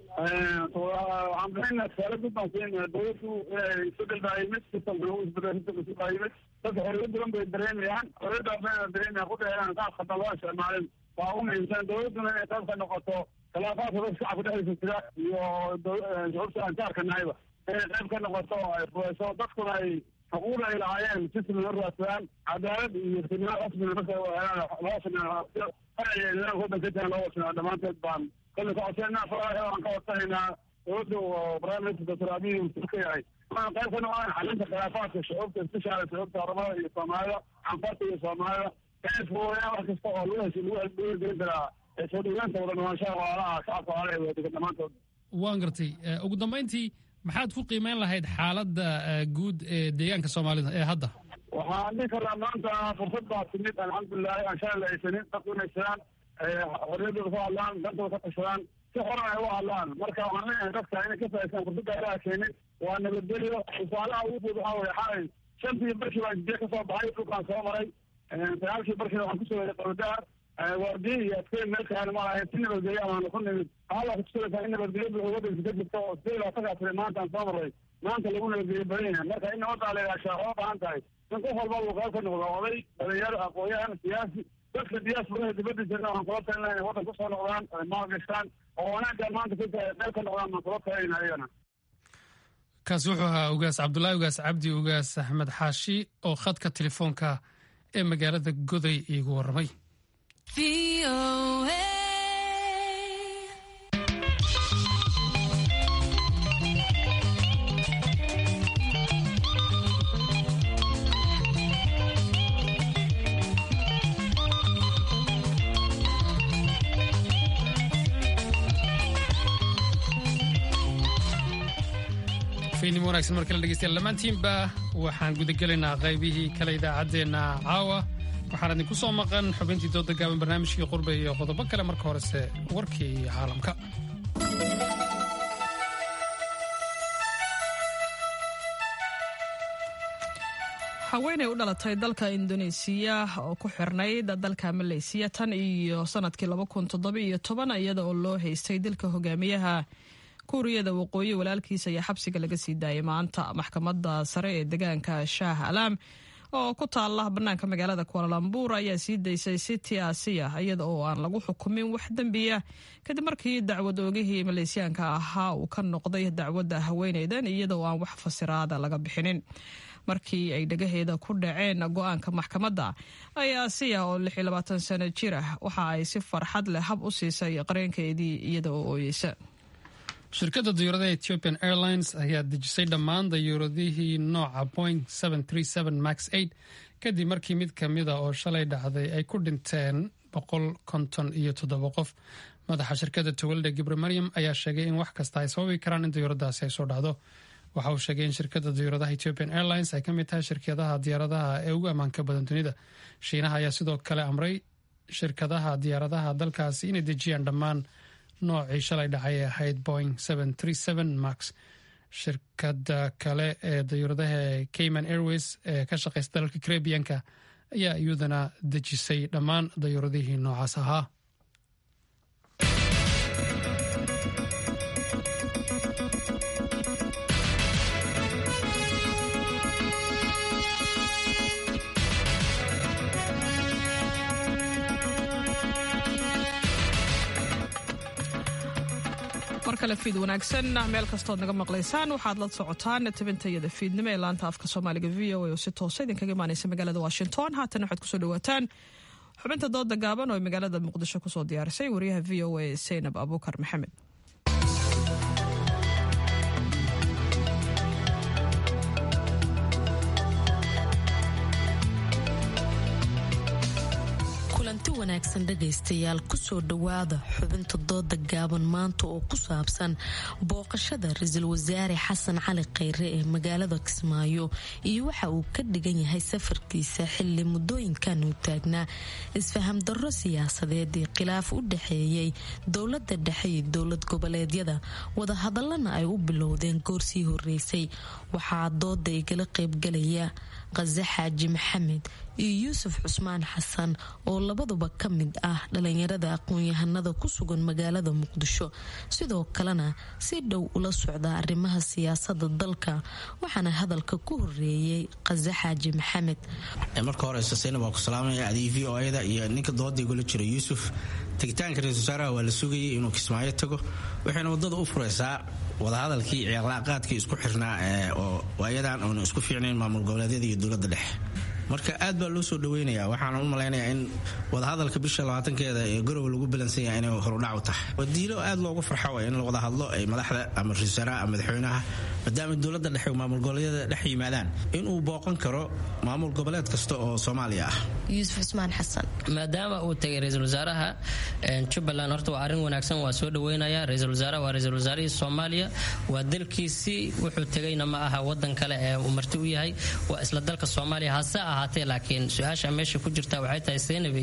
waxaan bixina tusaale gudbaan siin dowladdu inay isbedel baa yimid sistamka lagu isbedel sistamka si baa yimid dadka xorriyad badan bay dareemayaan xorriyaddaa bayna dareemayaan ku dheeraan qaab khadan loo isticmaalin waa u muhiimsan dowladduna inay qayb ka noqoto khilaafaadka dadka shacabka dhexdiisa jira iyo shucuubta aan jaarka nahayba inay qayb ka noqoto oo ay fureyso dadkuna ay xuquuqda ay lahaayeen sistamna raadsadaan cadaalad iyo sinaa rasmina marka helaan loo sameeyo farciga nidaamka waddanka jiraan loo wasinaa dhammaanteed baan kolle ka codsanaa faraha aan ka codsanaynaa dowladda oo prime minister doctor abiy uu ka yahay waxaan qayb ka noqdaan xalinta khilaafaadka shucuubta isbishaala shucuubta oromada iyo soomaalida canfarta iyo soomaalida inay fuudayaan wax kasta oo lagu hesho lagu gelin karaa soo dhaweynta wada noolaanshaha walaalaha shacabka walaalaha ee wadadegan dhammaantood waan gartay ugu dambayntii maxaad ku qiimeyn lahayd xaaladda guud ee deegaanka soomaalida ee hadda waxaan dhihi karnaa maanta fursad baa timid alxamdulilahi aan shalay la haysanin dadku inay jiraan xorriyadooda ku hadlaan dantooda ka tashadaan si xoran ay u hadlaan marka waxaan leeyahay dadka inay ka faa'iistaan fursadda ilaha keenin waa nabadgelyo tusaalaha ugu fud waxaa weye xalay shantii barkii baan jidee kasoo baxay dhulkaan soo maray sagaalkii barkiina waxaan kusoo waday qabadaar waardiye iyo adkeyn meel kaani ma lahayn si nabadgelyo amaanu ku nimid halla kutusalaysaa in nabadgelyo buuxa waddanka ka jirta oo sidee labaatankaa tiri maanta aan soo maray maanta lagu nabadgelyo badan yahay marka in nabaddaa la ilaashaa oo baahan tahay in qof walba uu qayb ka noqdo oday dhalinyaro aqoon-yahan siyaasi dadka diyaasbaraha dibadda jirna waxaan kula talinaa inay waddan kusoo noqdaan ay maalgashtaan oo wanaagga maanta ka jira ay qayb ka noqdaan baan kula talinayna ayagana kaasi wuxuu ahaa ugaas cabdulaahi ugaas cabdi ugaas axmed xaashi oo khadka telefoonka ee magaalada goday iigu warramay fiidnimo wanagsan mar kale dhegeystayaal dhammaantiinba waxaan gudagelaynaa qaybihii kale idaacaddeenna caawa waxaan idinku soo maqan xubintii dooda gaaban barnaamijkii qurbe iyo qodobo kale marka horese warkii caalamka haweenay u dhalatay dalka indoneesiya oo ku xirnayd dalka maleysiya tan iyo sanadkii iyada oo loo haystay dilka hogaamiyaha kuuriyada waqooyi walaalkiisa ayaa xabsiga laga sii daayay maanta maxkamadda sare ee deegaanka shaah alaam oo ku taala bannaanka magaalada kualalambur ayaa sii daysay city asiya iyada oo aan lagu xukumin wax dembiya kadib markii dacwad oogihii maleesyaanka ahaa uu ka noqday dacwadda haweeneydan iyada oo aan wax fasiraada laga bixinin markii ay dhagaheeda ku dhaceen go-aanka maxkamadda ayaa asiya oo sano jir ah waxa ay si farxad leh hab u siisay qareenkeedii iyada oo ooyeysa shirkadda diyuuradaha ethiopian airlines ayaa dejisay dhammaan dayuuradihii nooca boing max kadib markii mid ka mida oo shalay dhacday ay ku dhinteen boqol konton iyo toddoba qof madaxa shirkadda towalde gibre maryam ayaa sheegay in wax kasta ay sababi karaan in diyuuradaasi ay soo dhacdo waxa uu sheegay in shirkadda diyuuradaha ethiopian airlines ay ka mid tahay shirkadaha diyaaradaha ee ugu ammaanka badan dunida shiinaha ayaa sidoo kale amray shirkadaha diyaaradaha dalkaasi inay dejiyaan dhammaan noocii shalay dhacay ee ahayd boing max shirkada kale ee dayuuradaha cayman airways ee ka shaqeysa dalalka karebiyanka ayaa iyaduna dejisay dhammaan dayuuradihii noocaas ahaa mar kale fiid wanaagsan meel kastood naga maqlaysaan waxaad la socotaan tabintayada fiidnimo ee laanta afka soomaaliga v o a oo si toosa idinkaga imaaneysa magaalada washington haatan waxaad kusoo dhawaataan xubinta dooda gaaban oo ay magaalada muqdisho kusoo diyaarisay wariyaha v o a saynab abuukar maxamed kulanti wanaagsan dhegaystayaal kusoo dhowaada xubinta dooda gaaban maanta oo ku saabsan booqashada ra-iisul wasaare xasan cali khayre ee magaalada kismaayo iyo waxa uu ka dhigan yahay safarkiisa xili muddooyinkan uu taagnaa isfaham darro siyaasadeed ee khilaaf u dhexeeyey dowlada dhexe iyo dowlad goboleedyada wadahadalana ay u bilowdeen goorsii horeysay waxaa dooda igala qaybgalaya qase xaaji maxamed iyo yuusuf cusmaan xasan oo labaduba ka mid ah dhalinyarada aqoon-yahanada ku sugan magaalada muqdisho sidoo kalena si dhow ula socda arrimaha siyaasada dalka waxaana hadalka ku horeeyey qase xaaji maxamed marka hore saseynab waa ku salaamaya adii v o ada iyo ninka dooda igula jira yuusuf tegitaanka ra-isul wasaaraha waa la sugayay inuu kismaayo tago waxayna wadada u furaysaa wadahadalkii cilaaqaadkii isku xirnaa oo waayadan oona isku fiicnayn maamul goboleedyada iyo dowladda dhexe marka aad baa loo soo dhaweynaya waxaana u malaynayaa in wadahadalka bisha labaatankeeda ee garowe lagu balansan yahay inay horudhac u tahay wadiilo aad loogu farxo way in la wada hadlo ay madaxda ama ra-isul wasaaraha ama madaxweynaha maadaama dowladda dhexe maamul goboleedyada dhex yimaadaan inuu booqan karo maamul goboleed kasta oo soomaaliya ah yuusuf cusmaan xasan maadaama uu tagay ra-iisul wasaaraha jubbaland horta waa arrin wanaagsan waa soo dhaweynaya ra-iisul wasaaraha waa ra-isul wasaarihii soomaaliya waa dalkiisii wuxuu tegayna ma aha wadan kale ee uu marti u yahay waa isla dalka soomaaliya hase ahaatee laakiin su-aasha meesha ku jirta waxay tahay seenabey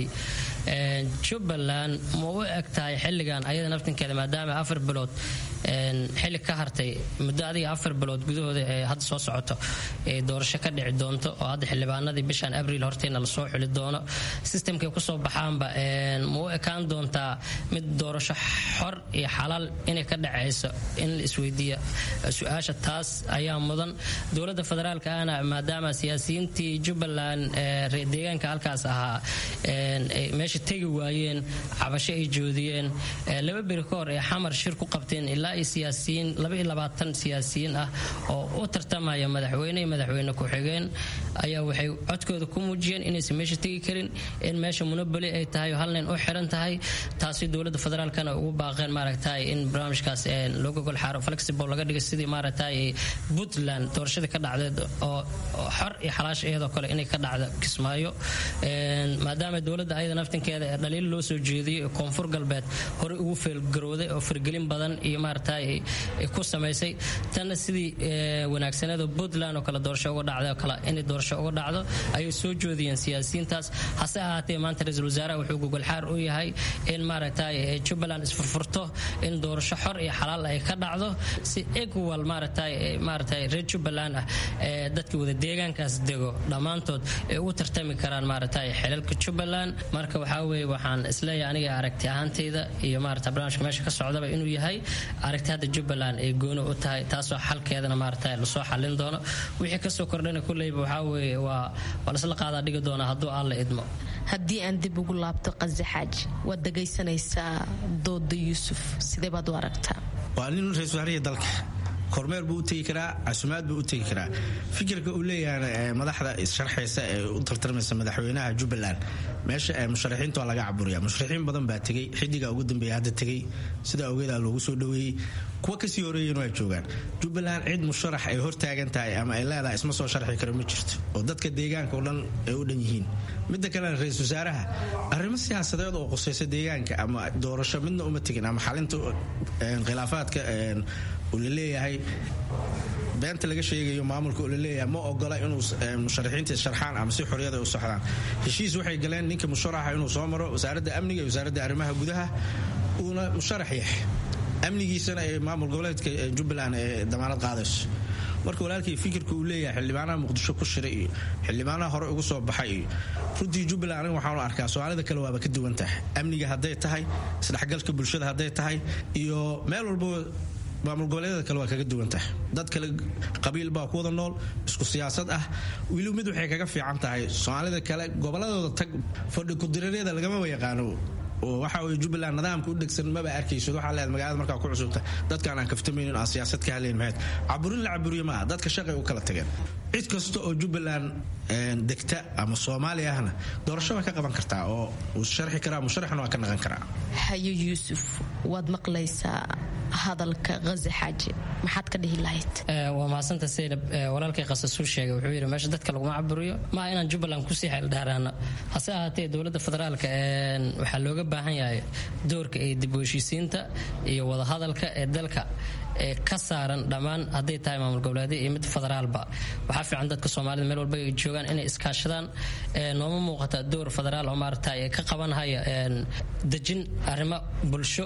jubbaland ma u eg tahay xilligan ayada naftinkeeda maadaama afar bilood xilli ka hartay muddo adiga afar bilood gudahooda ee hadda soo socoto ee doorasho ka dhici doonto oo hadda xildhibaanadii bishan abriil horteena lasoo xuli doono sistamkay kusoo baxaanba ma u ekaan doontaa mid doorasho xor iyo xalaal inay ka dhacayso in la isweydiiya su-aasha taas ayaa mudan dowladda federaalka ahna maadaama siyaasiyiintii jubbaland deegaanka halkaas ahaa meesha tegi waayeen cabasho ay joodiyeen laba beri ka hor ee xamar shir ku qabteen ilaa iyo siyaasiyiin laba iyo labaatan siyaasiyiin ah oo u tartamaya madaxweyne iyo madaxweyne ku-xigeen ayaa waxay codkooda ku muujiyeen inaysan meesha tegi karin in meesha munabali ay tahay oo hal nin u xiran tahay taasi dowladda federaalkana ugu baaqeen maaragtay in barnaamijkaas looga gol xaaro flexible laga dhigay sidii maaragtay puntland doorashadii ka dhacdeed oo xor iyo xalaash iyadoo kale inay ka dhacdo kismaayo maadaama dowladda ayada naftinkeeda ee dhaliil loo soo jeediyey ee koonfur galbeed horey ugu feelgarowday oo fargelin badan iyo maaragtay ku samaysay tanna sidii wanaagsaneedoo puntland oo kale doorasho uga dhacday oo kale inay doorasho uga dhacdo ayay soo joodiyeen siyaasiyiintaas hase ahaatee maanta ra-iisul wasaaraha wuxuu gogolxaar u yahay in maaragtay jubbaland isfurfurto in doorasho xor iyo xalaal ay ka dhacdo si equal maaragtay maaragtay reer jubbaland ah ee dadka wada deegaankaas dego dhammaantood dhammaantood ay ugu tartami karaan maaragtay xelalka jubbaland marka waxaa weeye waxaan isleeyahay aniga aragti ahaanteyda iyo maarata barnaamijka meesha ka socdaba inuu yahay aragti hadda jubbaland ay gooni u tahay taasoo xalkeedana maarata lasoo xalin doono wixii kasoo kordhana kulleyba waxaa weeye waa waa lasla qaadaa dhigi doonaa hadduu aan la idmo haddii aan dib ugu laabto qase xaaji waad dhagaysanaysaa dooda yuusuf sidee baad u aragtaa waa nin ra-isul wasaarihii dalka kormeer buu u tegi karaa casumaad buu u tegi karaa fikirka uu leeyahay madaxda issharxaysa ee u tartarmaysa madaxweynaha jubbaland meesha musharaxiinta waa laga caburiya musharaxiin badan baa tegey xidiga ugu dambeeya hadda tegey sida awgeeda loogu soo dhoweeyey kuwa kasii horeeyeen waa joogaan jubbaland cid musharax ay hortaagan tahay ama ay leedahay isma soo sharxi karo ma jirto oo dadka deegaanka oo dhan ay u dhan yihiin midda kalena ra-isul wasaaraha arrimo siyaasadeed oo qusaysa deegaanka ama doorasho midna uma tegin ama xalinta khilaafaadka uu la leeyahay beenta laga sheegayo maamulka uu la leeyahay ma ogola inuu musharaxiinta sharxaan ama si xoriyada u socdaan heshiis waxay galeen ninka musharaxa inuu soo maro wasaaradda amniga iyo wasaaradda arrimaha gudaha uuna musharax yahay amnigiisana ee maamul goboleedka jubbaland ee damaanad qaadayso marka walaalkii fikirka uu leeyahay xildhibaanaha muqdisho ku shiray iyo xildhibaanaha hore ugu soo baxay iyo runtii jubbaland aniga waxaanu arkaa soomaalida kale waaba ka duwan tahay amniga hadday tahay isdhexgalka bulshada hadday tahay iyo meel walbo maamul goboleedyada kale waa kaga duwan tahay dad kale qabiil baa ku wada nool isku siyaasad ah weli mid waxay kaga fiican tahay soomaalida kale goboladooda tag fadhi kudireeryada lagamaba yaqaano oo waxa weye jubbaland nidaamka u dhegsan maba arkaysid waxaa leedahay magaalada markaa ku cusubta dadkaan aan kaftamaynin aan siyaasad ka hadlayn maxayd caburin la caburiye maaha dadka shaqay u kala tageen cid kasta oo jubbaland degta ama soomaaliya ahna doorasho waa ka qaban kartaa oo uu sharxi karaa musharaxna waa ka naqan karaa hayo yuusuf waad maqlaysaa hadalka haze xaaji maxaad ka dhihi lahayd waa mahadsanta saynab walaalkay qasasuu sheegay wuxuu yidhi meesha dadka laguma caburiyo maaha inaan jubbaland kusii xeeldhaaraano hase ahaatee dowladda federaalka waxaa looga baahan yahay doorka ee dib u heshiisiinta iyo wadahadalka ee dalka ee ka saaran dhammaan hadday tahay maamul goboleedya iyo mid federaalba waxaa fiican dadka soomaalida meel walba ay joogaan inay iskaashadaan nooma muuqata door federaal oo maarata ka qabanhaya dejin arrimo bulsho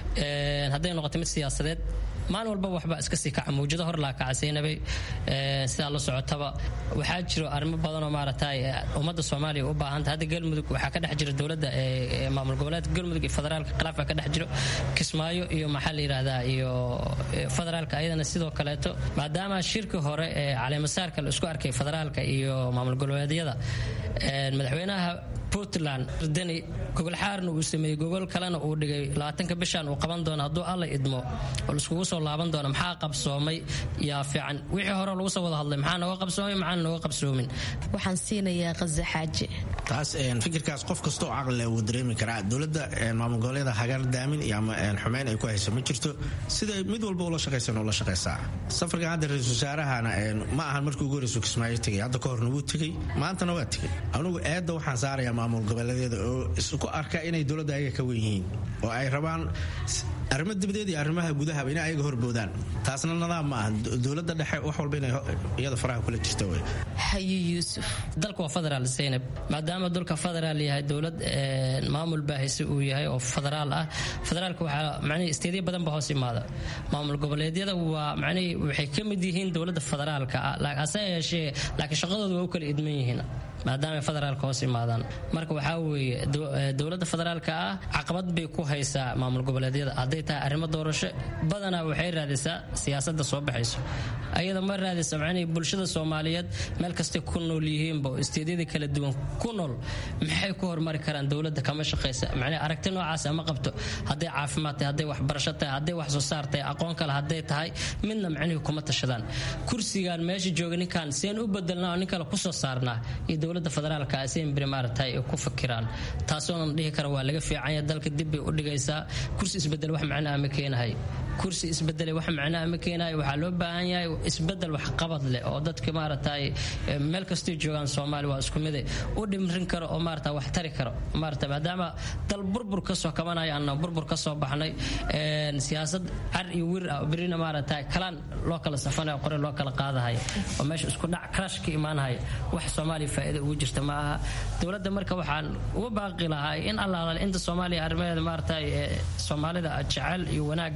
hadday noqoto mid siyaasadeed maalin walba waxba iska sii kaca mawjado hor laa kacasaynabay sidaa la socotaba waxaa jiro arrimo badanoo maaragtay ummadda soomaaliya u baahanta hadda galmudug waxaa ka dhex jira dowladda maamul goboleedka galmudug iyo federaalka khilaaf baa ka dhex jiro kismaayo iyo maxaa la yidhaahdaa iyo federaalka ayadana sidoo kaleeto maadaama shirki hore ee caleemasaarka la isku arkay federaalka iyo maamul goboleedyada madaxweynaha puntland deni gogol xaarna uu sameeyey gogol kalena uu dhigay labaatanka bishan uu qaban doono hadduu alla idmo oo laiskugu soo laaban doono maxaa qabsoomay yaa fiican wixii hore lagu soo wada hadlay maxaa nooga qabsoomay maxaan nooga qabsoomin waxaan siinayaa qaze xaaji taas fikirkaas qof kasta oo caqli leh wuu dareemi karaa dowladda maamul goboleeda hagar daamin iyo ama xumeyn ay ku hayso ma jirto sida mid walba ula shaqaysan ula shaqaysaa safarkan hadda ra-isul wasaarahana ma ahan markii ugu horeysu kismaayo tegay hadda ka horna wuu tegey maantana waa tegey anugu eedda waxaan saarayaa maamul goboleedyada oo isku arka inay dowladda ayaga ka wen yihiin oo ay rabaan arrimo dibadeed iyo arrimaha gudahaba inay ayaga horboodaan taasna nadaam ma aha dowladda dhexe wax walba inay iyada faraha kula jirta wey hayo yuusuf dalka waa federaal zaynab maadaama dulka federaal yahay dowlad maamul baahise uu yahay oo federaal ah federaalka waxaa macnihii isteedyo badan ba hoos imaada maamul goboleedyada waa macnihii waxay ka mid yihiin dowladda federaalka ah hase yeeshee laakiin shaqadooda waa u kala idman yihiin maadaama ay federaalka hoos imaadaan marka waxaa weeye dowladda federaalka ah caqabad bay ku haysaa maamul goboleedyada hadday tahay arrimo doorasho badanaa waxay raadisaa siyaasada soo baxayso ayada ma raadisa macnihii bulshada soomaaliyeed meel kastay ku nool yihiinba oo isteedyada kala duwan ku nool maxay ku hormari karaan dowladda kama shaqaysa macnihii aragti noocaasa ma qabto hadday caafimaad tahay hadday waxbarasho tahay hadday wax soo saar tahay aqoon kale hadday tahay midna macnihii kuma tashadaan kursigan meesha jooga ninkan seen u bedelnaa oo nin kale kusoo saarnaa iyo dowladda federaalka seen beri maaragtay ay ku fakiraan taasoonan dhihi kara waa laga fiicanya dalka dib bay u dhigaysaa kursi isbedel wax macnaha ma keenahay kursi isbedele wax macnaha ma keenayo waxaa loo baahan yahay isbedel waxqabad leh oo dadka maaragtay meel kastay joogaan soomaaliya waa isku mide u dhimrin karo oo maarata wax tari karo maarata maadaama dal burbur kasoo kabanaya ana burbur kasoo baxnay siyaasad car iyo wir ah berina maarata kalaan loo kala safanayo qore loo kala qaadahaya oo meesha isku dhac crash ka imaanahaya wax soomaaliya faa'iida ugu jirta ma aha dowladda marka waxaan uga baaqi lahaa in allaala inta soomaaliya arrimaheeda maarata soomaalida jecel iyo wanaaga inay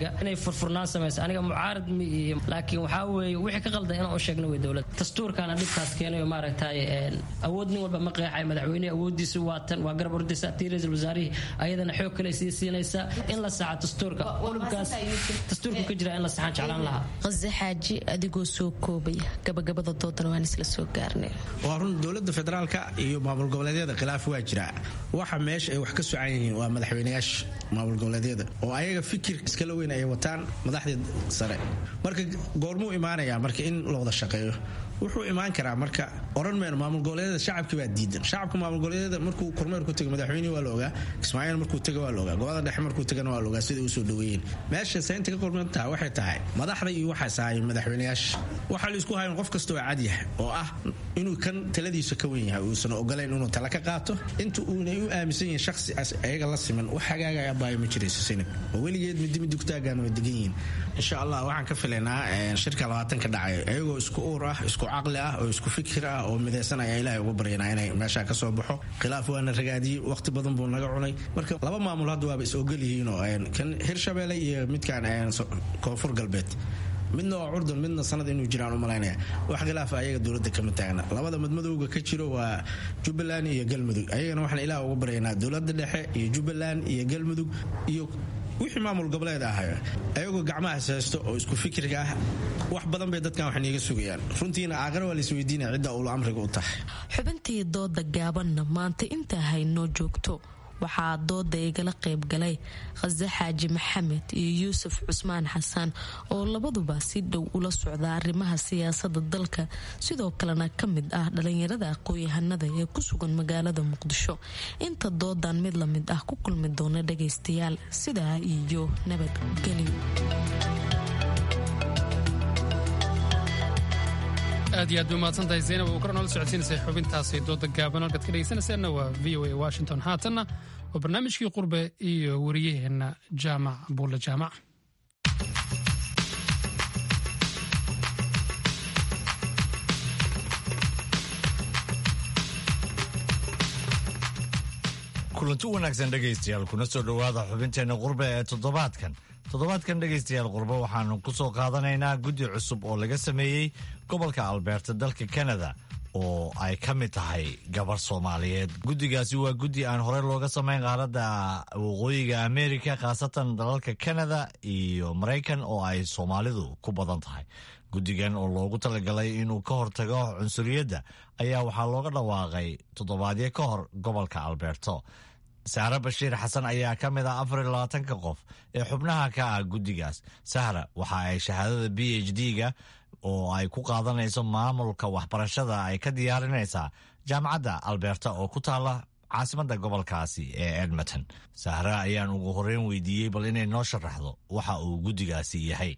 furfurnaan samaysa aniga mucaarad mi iyo laakiin waxaa weeye wixii ka qaldan inaan u sheegno wey dowlad dastuurkaana dhibkaas keenayo maaragtay awood nin walba ma qeexay madaxweynehi awoodiisi waa tan waa garab ordaysa tii ra-iisul wasaarihii ayadana xoog kale sii siinaysa in la saxa dastuurka qulubkaas dastuurku ka jira in la saxaan jeclaan lahaa qase xaaji adigoo soo koobaya gabagabada doodana waan isla soo gaarnay waa run dowladda federaalka iyo maamul goboleedyada khilaaf waa jira waxa meesha ay wax ka socan yihiin waa madaxweyneyaasha maamul goboleedyada oo ayaga fikir iskala weyn ay wataan madaxdii sare marka goormuu imaanayaa marka in la wada shaqeeyo wuxuu imaan karaa marka oran mayno maamul goboleedyada shacabki baa diidan shacabka maamul goboleedyada markuu kormeer ku tago madaxweynihi waa la ogaa kismaaciil markuu taga waa la ogaa gobolada dhexe markuu tagana waa la ogaa sida usoo dhaweeyeen meesha saynta ka qorman tahay waxay tahay madaxda iyo waxaas ahaayeen madaxweyneyaasha waxaa la isku hayan qof kasta oo cad yahay oo ah inuu kan taladiisa ka wen yahay uusan ogolayn inuu tala ka qaato inta uunay u aaminsan yihiin shakhsi ayaga la siman wax hagaagaya baayo ma jirayso sinab oo weligeed midi midi kutaagaan way degan yihiin insha allah waxaan ka filaynaa shirka labaatanka dhacay ayagoo isku uur ah isku caqli ah oo isku fikir ah oo midaysan ayaa ilaahay uga baryanaa inay meeshaa ka soo baxo khilaaf waana ragaadiyey waqti badan buu naga cunay marka laba maamul hadda waaba is ogol yihiinoo kan hirshabeelle iyo midkan koonfur galbeed midna waa curdan midna sanad inuu jiraan u malaynaya wax khilaafa ayaga dowladda kama taagna labada madmadowga ka jiro waa jubbaland iyo galmudug ayagana waxaan ilaah uga baryaynaa dowladda dhexe iyo jubbaland iyo galmudug iyo wixii maamul goboleed ahayo ayagoo gacmahaas haysto oo isku fikirka ah wax badan bay dadkan wax niiga sugayaan runtiina aaqara waa laisweydiinaya cidda uula amriga u tahay xubintii dooda gaabanna maanta intaa haynoo joogto waxaa dooda igala qayb galay khase xaaji maxamed iyo yuusuf cusmaan xasan oo labaduba si dhow ula socda arrimaha siyaasada dalka sidoo kalena ka mid ah dhalinyarada aqoon-yahanada ee ku sugan magaalada muqdisho inta doodan mid lamid ah ku kulmi doona dhagaystayaal sidaa iyo nabadgelyo aad iyo aad bay umahadsantahay zaynab uu kor noola socodsiinaysay xubintaasi dooda gaaban halkaad ka dhegaysanaysaanna waa v o a washington haatanna waa barnaamijkii qurbe iyo wariyaheenna jaamac buulle jaamac kulanti wanaagsan dhegaystayaal kuna soo dhowaada xubinteenna qurbe ee toddobaadkan toddobaadkan dhegaystayaal qurbe waxaanu ku soo qaadanaynaa guddi cusub oo laga sameeyey gobolka albeerta dalka kanada oo ay ka mid tahay gabar soomaaliyeed guddigaasi waa guddi aan horey looga samayn qaaradda waqooyiga amerika khaasatan dalalka kanada iyo maraykan oo ay soomaalidu ku badan tahay guddigan oo loogu talagalay inuu ka hortago cunsuriyadda ayaa waxaa looga dhawaaqay toddobaadyo ka hor gobolka alberto sahre bashiir xasan ayaa ka mid ah afar iyo labaatanka qof ee xubnaha ka ah guddigaas sahra waxa ay shahaadada b h d-ga oo ay ku qaadanayso maamulka waxbarashada ay ka diyaarinaysaa jaamacadda alberta oo ku taala caasimadda gobolkaasi ee edmonton sahre ayaan ugu horeyn weydiiyey bal inay noo sharaxdo waxa uu guddigaasi yahay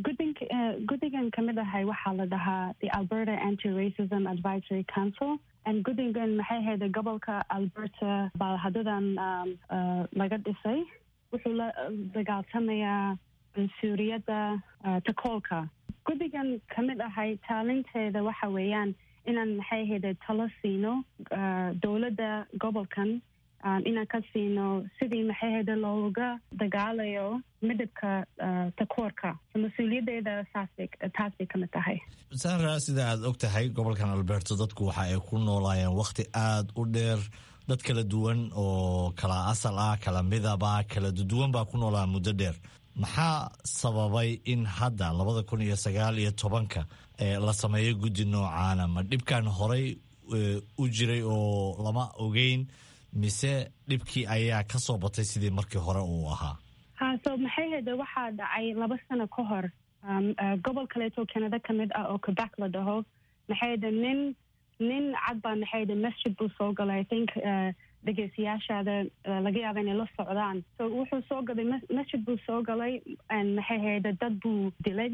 guddigan ka mid ahay waxaa la dhahaa the alberta anti racism advisory council guddigan maxay hayda gobolka alberta baa hadadan laga dhisay wuxuu la dagaalsamayaa cunsuriyadda takoolka guddigan ka mid ahay taalinteeda waxa weeyaan inaan maxay hayda talo siino dowladda gobolkan inaan ka siino sidii maxay hayda looga dagaalayo midabka takoorka mas-uuliyaddeeda saasbay taas bay ka mid tahay sahra sida aad og tahay gobolkan alberto dadku waxa ay ku noolaayeen wakhti aada u dheer dad kala duwan oo kala asal ah kala midaba kala duwan baa ku noolaa muddo dheer maxaa sababay in hadda labada kun iyo sagaal iyo tobanka la sameeyo guddi noocaana ma dhibkan horey u jiray oo lama ogeyn mise dhibkii ayaa ka soo batay sidii markii hore uu ahaa ha so maxay hayda waxaa dhacay laba sano ka hor gobol kaleeto canada ka mid ah oo quebec la dhaho maxay hayda nin nin cad baa maxay hayda masjid buu soo galay i think dhegeystayaashaada laga yaaba inay la socdaan so wuxuu soo galay masjid buu soo galay maxay hayda dad buu dilay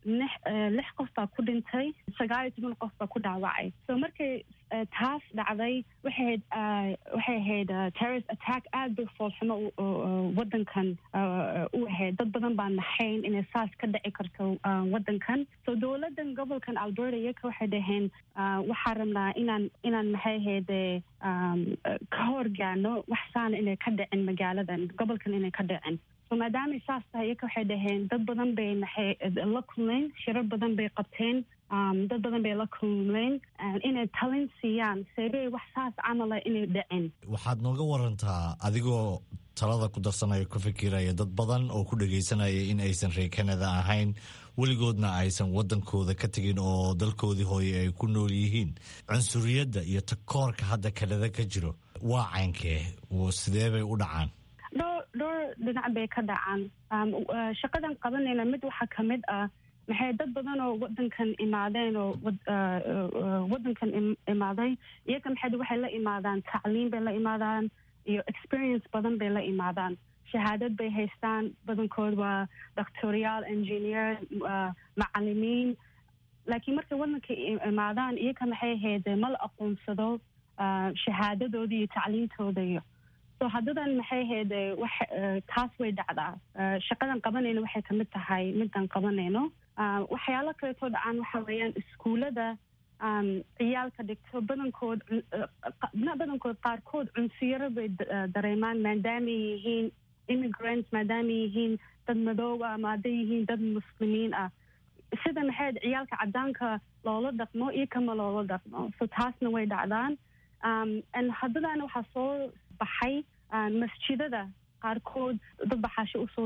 lix qof baa ku dhintay sagaal iyo toban qof baa ku dhaawacay so markay taas dhacday waxay waxay ahayd terrorist attack aad bay foolxumo waddankan u ahayd dad badan baa naxayn inay saas ka dhici karto waddankan so dowladdan gobolkan alberta iyaka waxay dhaheen waxaa rabnaa inaan inaan maxay ahayde ka horgaano wax saana inay ka dhicin magaaladan gobolkan inay ka dhicin so maadaamay saas tahay iyaka waxay dhaheen dad badan bay maxay la kulmeen shirar badan bay qabteen dad badan bay la kulmeen inay talin siiyaan seebey wax saas camala inay dhacin waxaad nooga warantaa adigoo talada ku darsanaya ku fikiraya dad badan oo ku dhagaysanaya in aysan reer canada ahayn weligoodna aysan wadankooda ka tegin oo dalkoodii hooye ay ku nool yihiin cunsuriyadda iyo takoorka hadda kanada ka jiro waa caynkee sidee bay u dhacaan dhowr dhowr dhinac bay ka dhacaan shaqadan qabanayna mid waxaa ka mid ah maxay dad badan oo wadankan imaadeen oo wadankan imaaday iyaga maxay waxay la imaadaan tacliim bay la imaadaan iyo experience badan bay la imaadaan shahaadad bay haystaan badankood waa doctorial engineer macalimiin laakiin markay wadanka imaadaan iyaga maxay ahayd mala aqoonsado shahaadadooda iyo tacliintooda iyo so haddadan maxay ahayd wax taas way dhacdaa shaqadan qabanayno waxay kamid tahay midan qabanayno waxyaalo kaleetoo dhacaan waxa weeyaan iskuullada ciyaalka dhigto badankood badankood qaarkood cunsiyaro bay dareemaan maadaamay yihiin immigrants maadaamay yihiin dad madoob ah ama hadday yihiin dad muslimiin ah sida maxay ciyaalka cadaanka loola dhaqmo iyo kama loola dhaqmo so taasna way dhacdaan haddadana waxaa soo baxay masjidada qaarkood dad baxaasho usoo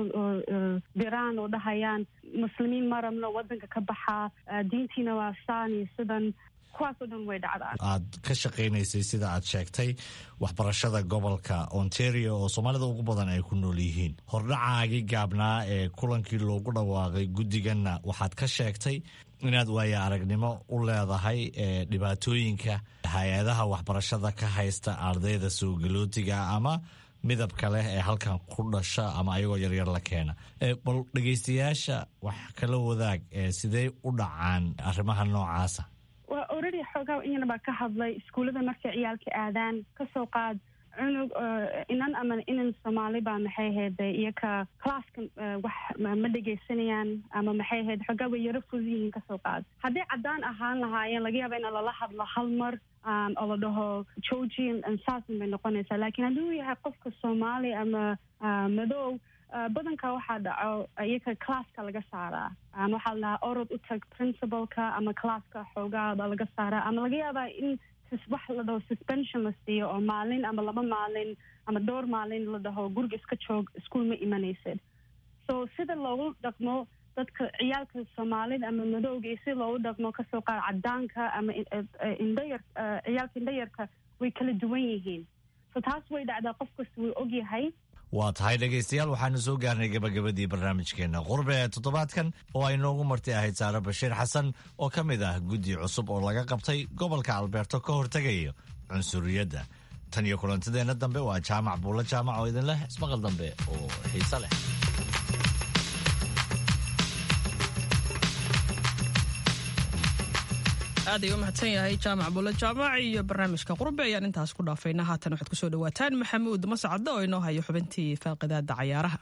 diraan oo dhahayaan muslimiin marabno wadanka ka baxaa diintiina waa saan iyo sidan kuwaasoo dhan way dhacdaan aad ka shaqaynaysay sida aad sheegtay waxbarashada gobolka ontario oo soomaalida ugu badan ay ku nool yihiin hordhacaagii gaabnaa ee kulankii loogu dhawaaqay guddiganna waxaad ka sheegtay inaad waaya aragnimo u leedahay dhibaatooyinka hay-adaha waxbarashada ka haysta ardayda soo galootiga ama midabka leh ee halkan ku dhasha ama ayagoo yaryar la keena bal dhegaystayaasha wax kala wadaag sidee u dhacaan arrimaha noocaasa waa already xoogaa iyana baa ka hadlay iskuullada markay ciyaalka aadaan kasoo qaad cunug inan ama inan soomaali baa maxay ahayd iyaka classka wax ma dhegaysanayaan ama maxay ahayd xoogaa way yaro fudud yihiin kasoo qaad hadday caddaan ahaan lahaayeen laga yaaba in lala hadlo hal mar oo la dhaho georgian saasan bay noqonaysaa laakiin hadduu yahay qofka soomaali ama madow badanka waxaa dhaco iyaka classka laga saaraa ama waxaa la dhahaa orod u tag principalka ama classka xoogaaba laga saaraa ama laga yaabaa in wax la dhaho suspension la siiyo oo maalin ama laba maalin ama dhowr maalin la dhaho guriga iska joog iskuol ma imanaysid so sida loogu dhaqmo dadka ciyaalka soomaalida ama madowga iyo sida loogu dhaqmo kasoo qaad cadaanka ama indhayar ciyaalka indhayarka way kala duwan yihiin so taas way dhacdaa qof kasta wuu ogyahay waa tahay dhegaystayaal waxaanu soo gaarnay gabagabadii barnaamijkeena qurbe ee toddobaadkan oo ay noogu marti ahayd saare bashiir xasan oo ka mid ah guddi cusub oo laga qabtay gobolka albeerto ka hortegayo cunsuriyadda tan iyo kulantadeenna dambe waa jaamac buulla jaamac oo idin leh ismaqal dambe oo xiise leh aad ay u mahadsan yahay jaamac bulle jaamac iyo barnaamijka qurbe ayaan intaas ku dhaafayna haatan waxaad kusoo dhawaataan maxamuud mascadde oo inoo hayo xubintii faaqidaada cayaaraha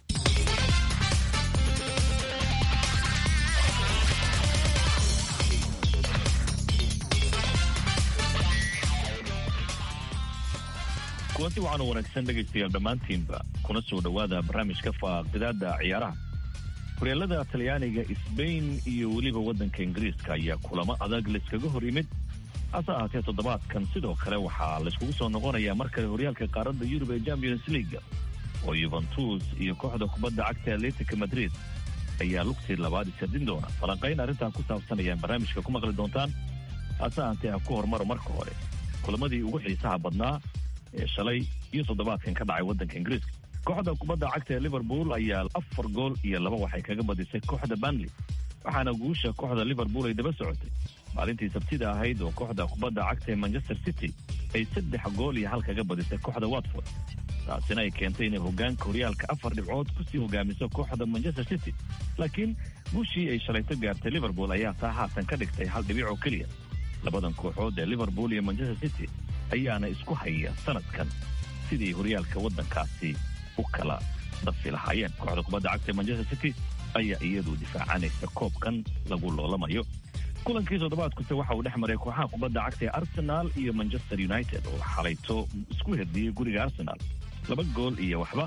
kulanti waxaanu wanaagsan dhegaystayaal dhammaantiinba kuna soo dhowaada barnaamijka faaqidaada ciyaaraha horyaalada talyaaniga sbain iyo weliba waddanka ingiriiska ayaa kulamo adag layskaga hor yimid hase ahaatee toddobaadkan sidoo kale waxaa layskugu soo noqonayaa mar kale horyaalka qaaradda yurub ee champions leaga oo yuventus iyo kooxda kubadda cagta atletica madrid ayaa lugtii labaad isardin doona falanqayn arrintaa ku saabsan ayaan barnaamijka ku maqli doontaan hase ahaatee ha ku hormaro marka hore kulamadii ugu xiisaha badnaa ee shalay iyo toddobaadkan ka dhacay waddanka ingiriiska kooxda kubadda cagta ee liverpool ayaa afar gool iyo laba waxay kaga badisay kooxda banley waxaana guusha kooxda liverpool ay daba socotay maalintii sabtida ahayd oo kooxda kubadda cagta ee manchester city ay saddex gool iyo hal kaga badisay kooxda watford taasina ay keentay inay hogaanka horyaalka afar dhibcood kusii hogaamiso kooxda manchester city laakiin guushii ay shalayto gaartay liverpool ayaa taa haatan ka dhigtay hal dhibic oo keliya labadan kooxood ee liverpool iyo manchester city ayaana isku haya sanadkan sidii horyaalka waddankaasi u kala dafi lahaayeen kooxda kubadda cagta manchester city ayaa iyadu difaacanaysa koobkan lagu loolamayo kulankii toddobaadkuse waxa uu dhex maray kooxaha kubadda cagta ee arsenal iyo manchester united oo xalayto isku herdiyey guriga arsenal laba gool iyo waxba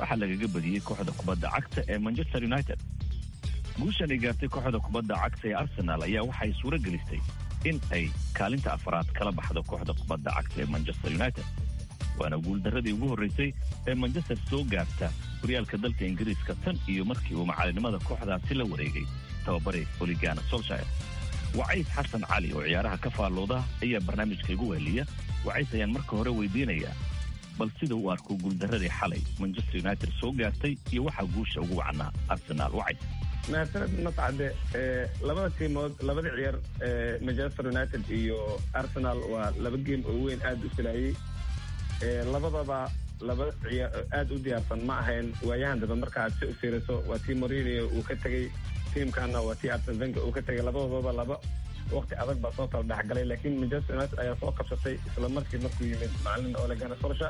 waxaa lagaga badiyey kooxda kubadda cagta ee manchester united guushan ay gaartay kooxda kubadda cagta ee arsenal ayaa waxay suuro gelistay in ay kaalinta afaraad kala baxdo kooxda kubadda cagta ee manchester united waana guuldarradii ugu horraysay ee manchester soo gaarta horyaalka dalka ingiriiska tan iyo markii uu macalinimada kooxdaasi la wareegay tababare oligana solshire wacays xasan cali oo ciyaaraha ka faallooda ayaa barnaamijka igu weheliya wacays ayaan marka hore weydiinayaa bal sida uu arko guuldarradii xalay manchester united soo gaartay iyo waxaa guusha ugu wacnaa arsenaal wacays mahadsaned mascade labada tiimood labada ciyaar manchester united iyo arsenal waa laba geem oo weyn aada u filayey labadaba laba ciyaar aada u diyaarsan ma ahayn waayahan dambe marka aad si u fiiriso waa tii morinio uu ka tegey tiimkana waa tii arsen venga uu ka tegay labadoodaba laba waqti adag baa soo kala dhexgalay laakiin manchester united ayaa soo kabsatay isla markii markuu yimid macalin olegana solsha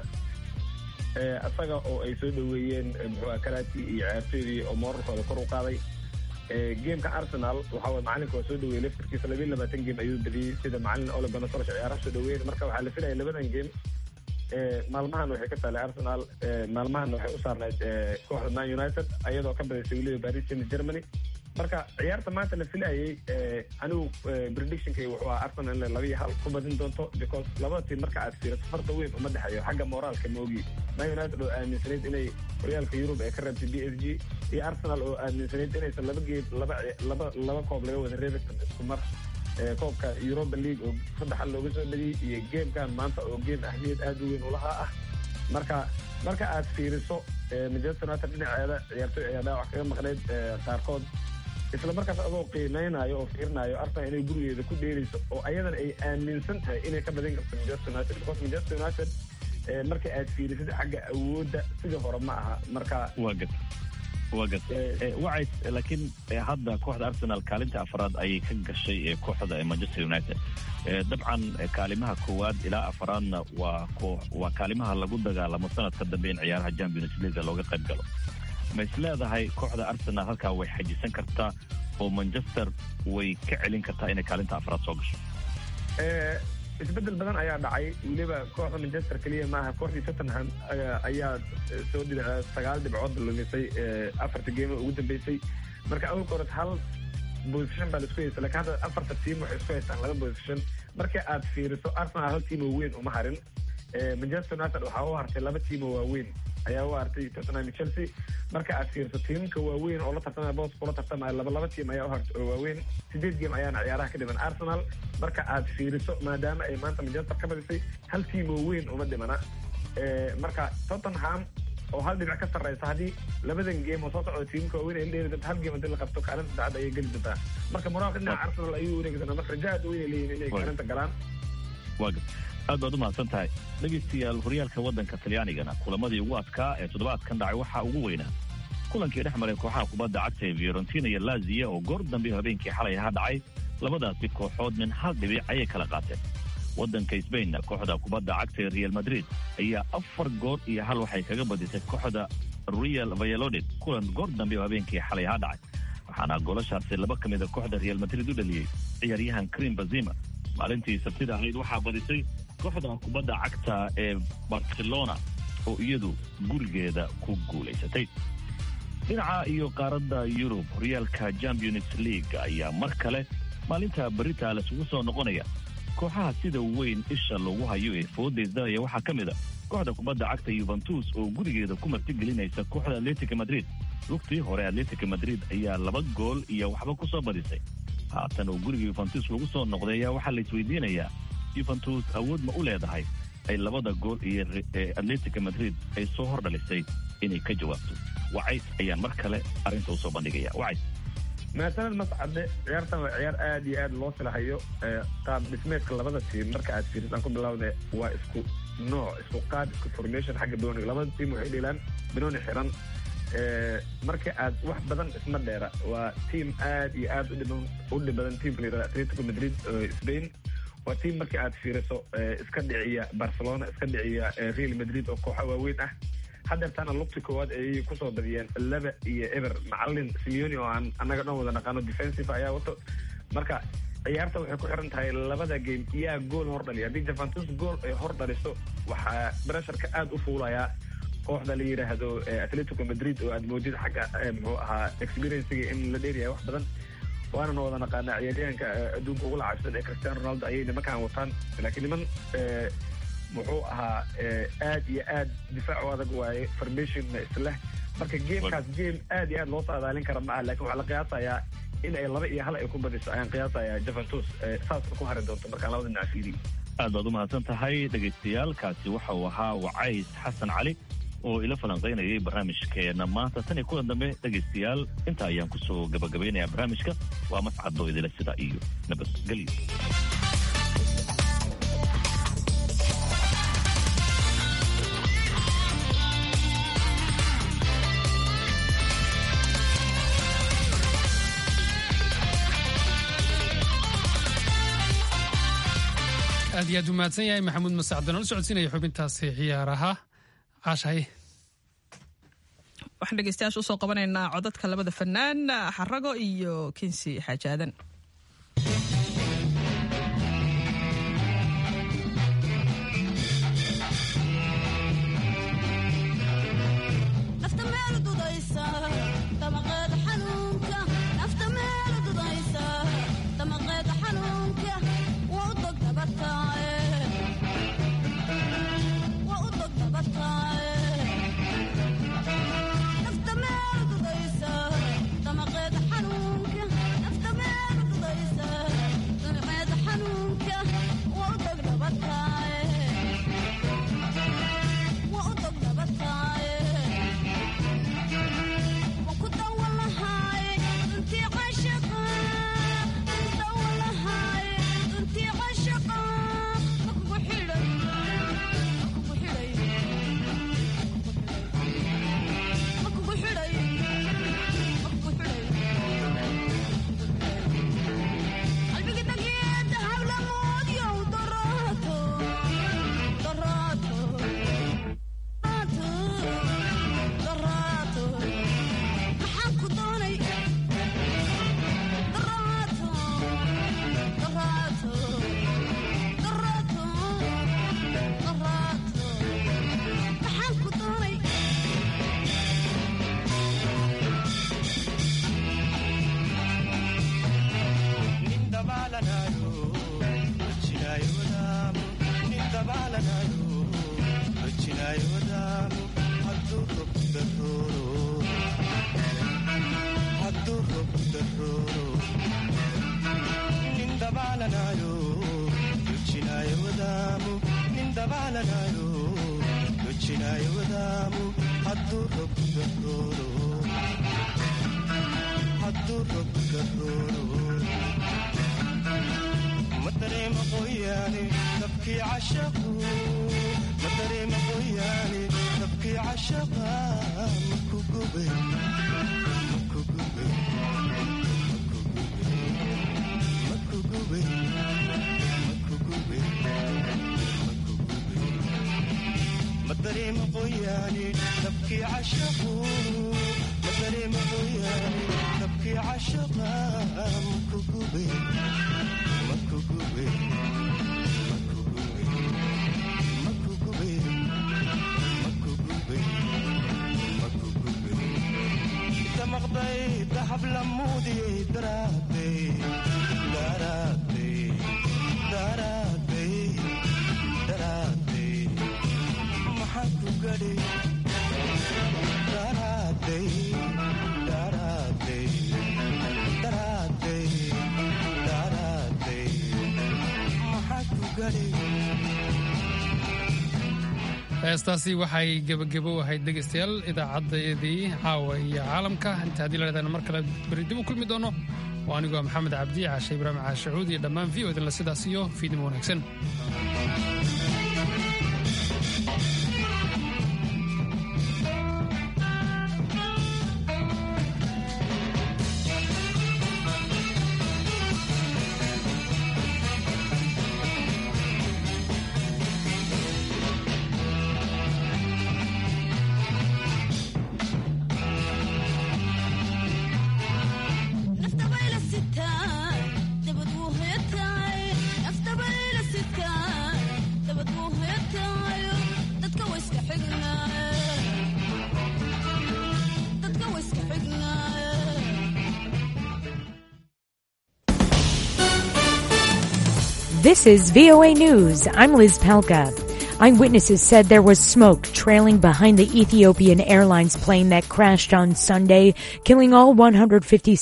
isaga oo ay soo dhoweeyeen muxua kalaati iyo ciyaartoydii oo moorarkooda kor u qaaday geemka arsenal waxa waye macalinka waa soo dhaweeyey laftarkiisa labiyi labaatan geem ayuu badiyey sida macalin olegana solsha ciyaaraha soo dhaweeyeen marka waxaa la filaya labadan geem maalmahan waxay ka taalay arsenal maalmahan waxay u saarnayd kooxda man united ayadoo ka badaysay weliba paris saint germany marka ciyaarta maanta la filayay anigu predictionkay wuxuu ahaa arsenal inay laba iyo hal ku badin doonto because labada tiim marka aad fiirato farta weyn uma dhexeeyo xagga moraalka moogi man united oo aaminsanayd inay horyaalka yurub ay ka reebtay b s g iyo arsenal oo aaminsanayd inaysan laba geed laba laba laba koob laga wada reebi karto isku mar koobka europa league oo saddex hal looga soo badiyey iyo geemkan maanta oo geem ahmiyad aada u weyn ulahaa ah marka marka aad fiiriso manchester united dhinaceeda ciyaartoy ayaa dhaawac kaga maqnayd qaarkood isla markaas adoo qiimeynaayo oo fiirinayo arsenal inay gurigeeda ku dheerayso oo ayadana ay aaminsan tahay inay ka badin karto manchester united because manchester united marka aad fiirisid xagga awoodda sidii hore ma aha marka waa gad waa gad wacays laakiin hadda kooxda arsenal kaalinta afraad ayay ka gashay ee kooxda ee manchester united dabcan kaalimaha koowaad ilaa afraadna waa waa kaalimaha lagu dagaalamo sanadka dambe in ciyaaraha champions league looga qayb galo ma is leedahay kooxda arsenal halkaa way xajisan kartaa oo manchester way ka celin kartaa inay kaalinta afraad soo gasho isbedel badan ayaa dhacay weliba kooxda manchester keliya maaha kooxdii tottenham ayaa soo dhinaca sagaal dhibcood lumisay afarta geemo ugu dambeysay marka awalka hore hal position baa laisku haysta lakin hadda afarta tiim waxay isku haystaan laba position marka aad fiiriso arsenal hal tiim oo weyn uma harin manchester united waxaa u hartay laba tiim oo waaweyn ayaa u hartay tottenham iyo chelsea marka aad fiiriso tiimka waaweyn oo la tartamaya boos kula tartamaya laba laba tiim ayaa u hartay oo waaweyn sideed game ayaana ciyaaraha ka dhiman arsenal marka aad fiiriso maadaama ay maanta manchester ka badisay hal tiim oo weyn uma dhimana marka tottenham oo hal dhinac ka sarreysa haddii labadan game oo soo socda tiimka waaweyn ay la dheeri doonta hal game haddii la qabto kaalinta saddexaad ayay geli doontaa marka moraalka dhinaca arsenal ayuu wareegi doonaa marka raja aad weyn ay leeyihin inay kaalinta galaan aad baad u mahadsan tahay dhegaystayaal horyaalka waddanka talyaanigana kulamadii ugu adkaa ee toddobaadkan dhacay waxaa ugu weynaa kulankii dhex maray kooxaha kubadda cagta ee fiorentina iyo laziya oo goor dambe habeenkii xalay ahaa dhacay labadaasi kooxood min hal dhibic ayay kala qaateen waddanka sbainna kooxda kubadda cagta ee real madrid ayaa afar goor iyo hal waxay kaga badisay kooxda real vayalodid kulan goor dambe oo habeenkii xalay ahaa dhacay waxaana goolashaasi laba ka mida kooxda real madrid u dhaliyey ciyaaryahan krim bazima maalintii sabtida ahayd waxaa badisay kooxda kubadda cagta ee barcelona oo iyadu gurigeeda ku guulaysatay dhinaca iyo qaaradda yurub horyaalka champions league ayaa mar kale maalinta berita laisugu soo noqonaya kooxaha sida weyn isha loogu hayo ee foodaysdalaya waxaa ka mid a kooxda kubadda cagta yuventus oo gurigeeda ku martigelinaysa kooxda atletica madrid lugtii hore atletica madrid ayaa laba gool iyo waxba ku soo badisay haatan oo guriga yuventus lagu soo noqday ayaa waxaa la isweydiinayaa yuventus awood ma u leedahay ay labada gool iyo atletica madrid ay soo hor dhalisay inay ka jawaabto wacays ayaan mar kale arrinta usoo bandhigaya wacays mahadsaned mascade ciyaartan waa ciyaar aada iyo aada loo filahayo qaab dhismeedka labada tiim marka aad fiiris aan ku bilowda waa isku nooc isku qaab isku formation xagga banooniga labada tiim waxay dheelaan banooni xiran marka aad wax badan isma dheera waa tiim aad iyo aad u dhib badan tiimka la yirahda atletico madrid spain waa tiim markii aad fiiriso iska dhiciya barcelona iska dhiciya real madrid oo kooxa waaweyn ah hadeertaana lugti koowaad ayay kusoo badiyeen laba iyo eber macalin simeoni oo aan annaga dhan wada naqaano defensive ayaa wato marka ciyaarta waxay ku xiran tahay labada game yaa gool hor dhaliya haddii javantus gool ay hor dhaliso waxaa bresharka aada u fuulayaa kooxda la yidhaahdo atletico madrid oo aad moodid xagga muxuu ahaa experiencega in la dheeryahay wax badan waana wada naqaanaa ciyaaryahanka adduunka ugu lacabsan ee cristiano ronaldo ayay nimankan wataan laakiin niman muxuu ahaa aad iyo aad difaac u adag waaye formationna isleh marka gamekaas game aad iyo aad loo saadaalin kara ma ah lakin waxaa la qiyaasayaa in ay laba iyo hal ay ku badiso ayaan qiyaasayaa juventus saas ku hari doonto markaan labada dhinac fiiriyo aad baad u mahadsan tahay dhegaystayaal kaasi waxa uu ahaa wacays xasan cali oo ila falanqaynayay barnaamijkeena maanta tan iyo kulan dambe dhegaystayaal inta ayaan kusoo gabagabaynayaa barnaamijka waa mascadoo idila sida iyo nabadgelyo aad iyo aad u mahadsan yahay maxamuud masacdan oo la socodsiinaya xubintaasi ciyaaraha caashahay waxaan dhegeystayaasha usoo qabanaynaa codadka labada fanaan xarago iyo kinsi xaajaadan heestaasi waxay gebagebo ahayd dhegaystayaal idaacaddayadii caawa iyo caalamka inta haddii la dhahdaana mar kale beri dib u kulmi doono oo anigoo maxamed cabdi caashe ibraahim caashacuud iyo dhammaan v o idinla sidaas iyo fiidnimo wanaagsan dabad wuu heetaay afdabayla sidkaan This is VOA News. I'm Liz Pelka. Eyewitnesses said there was smoke trailing behind the Ethiopian Airlines plane that crashed on Sunday, killing all 150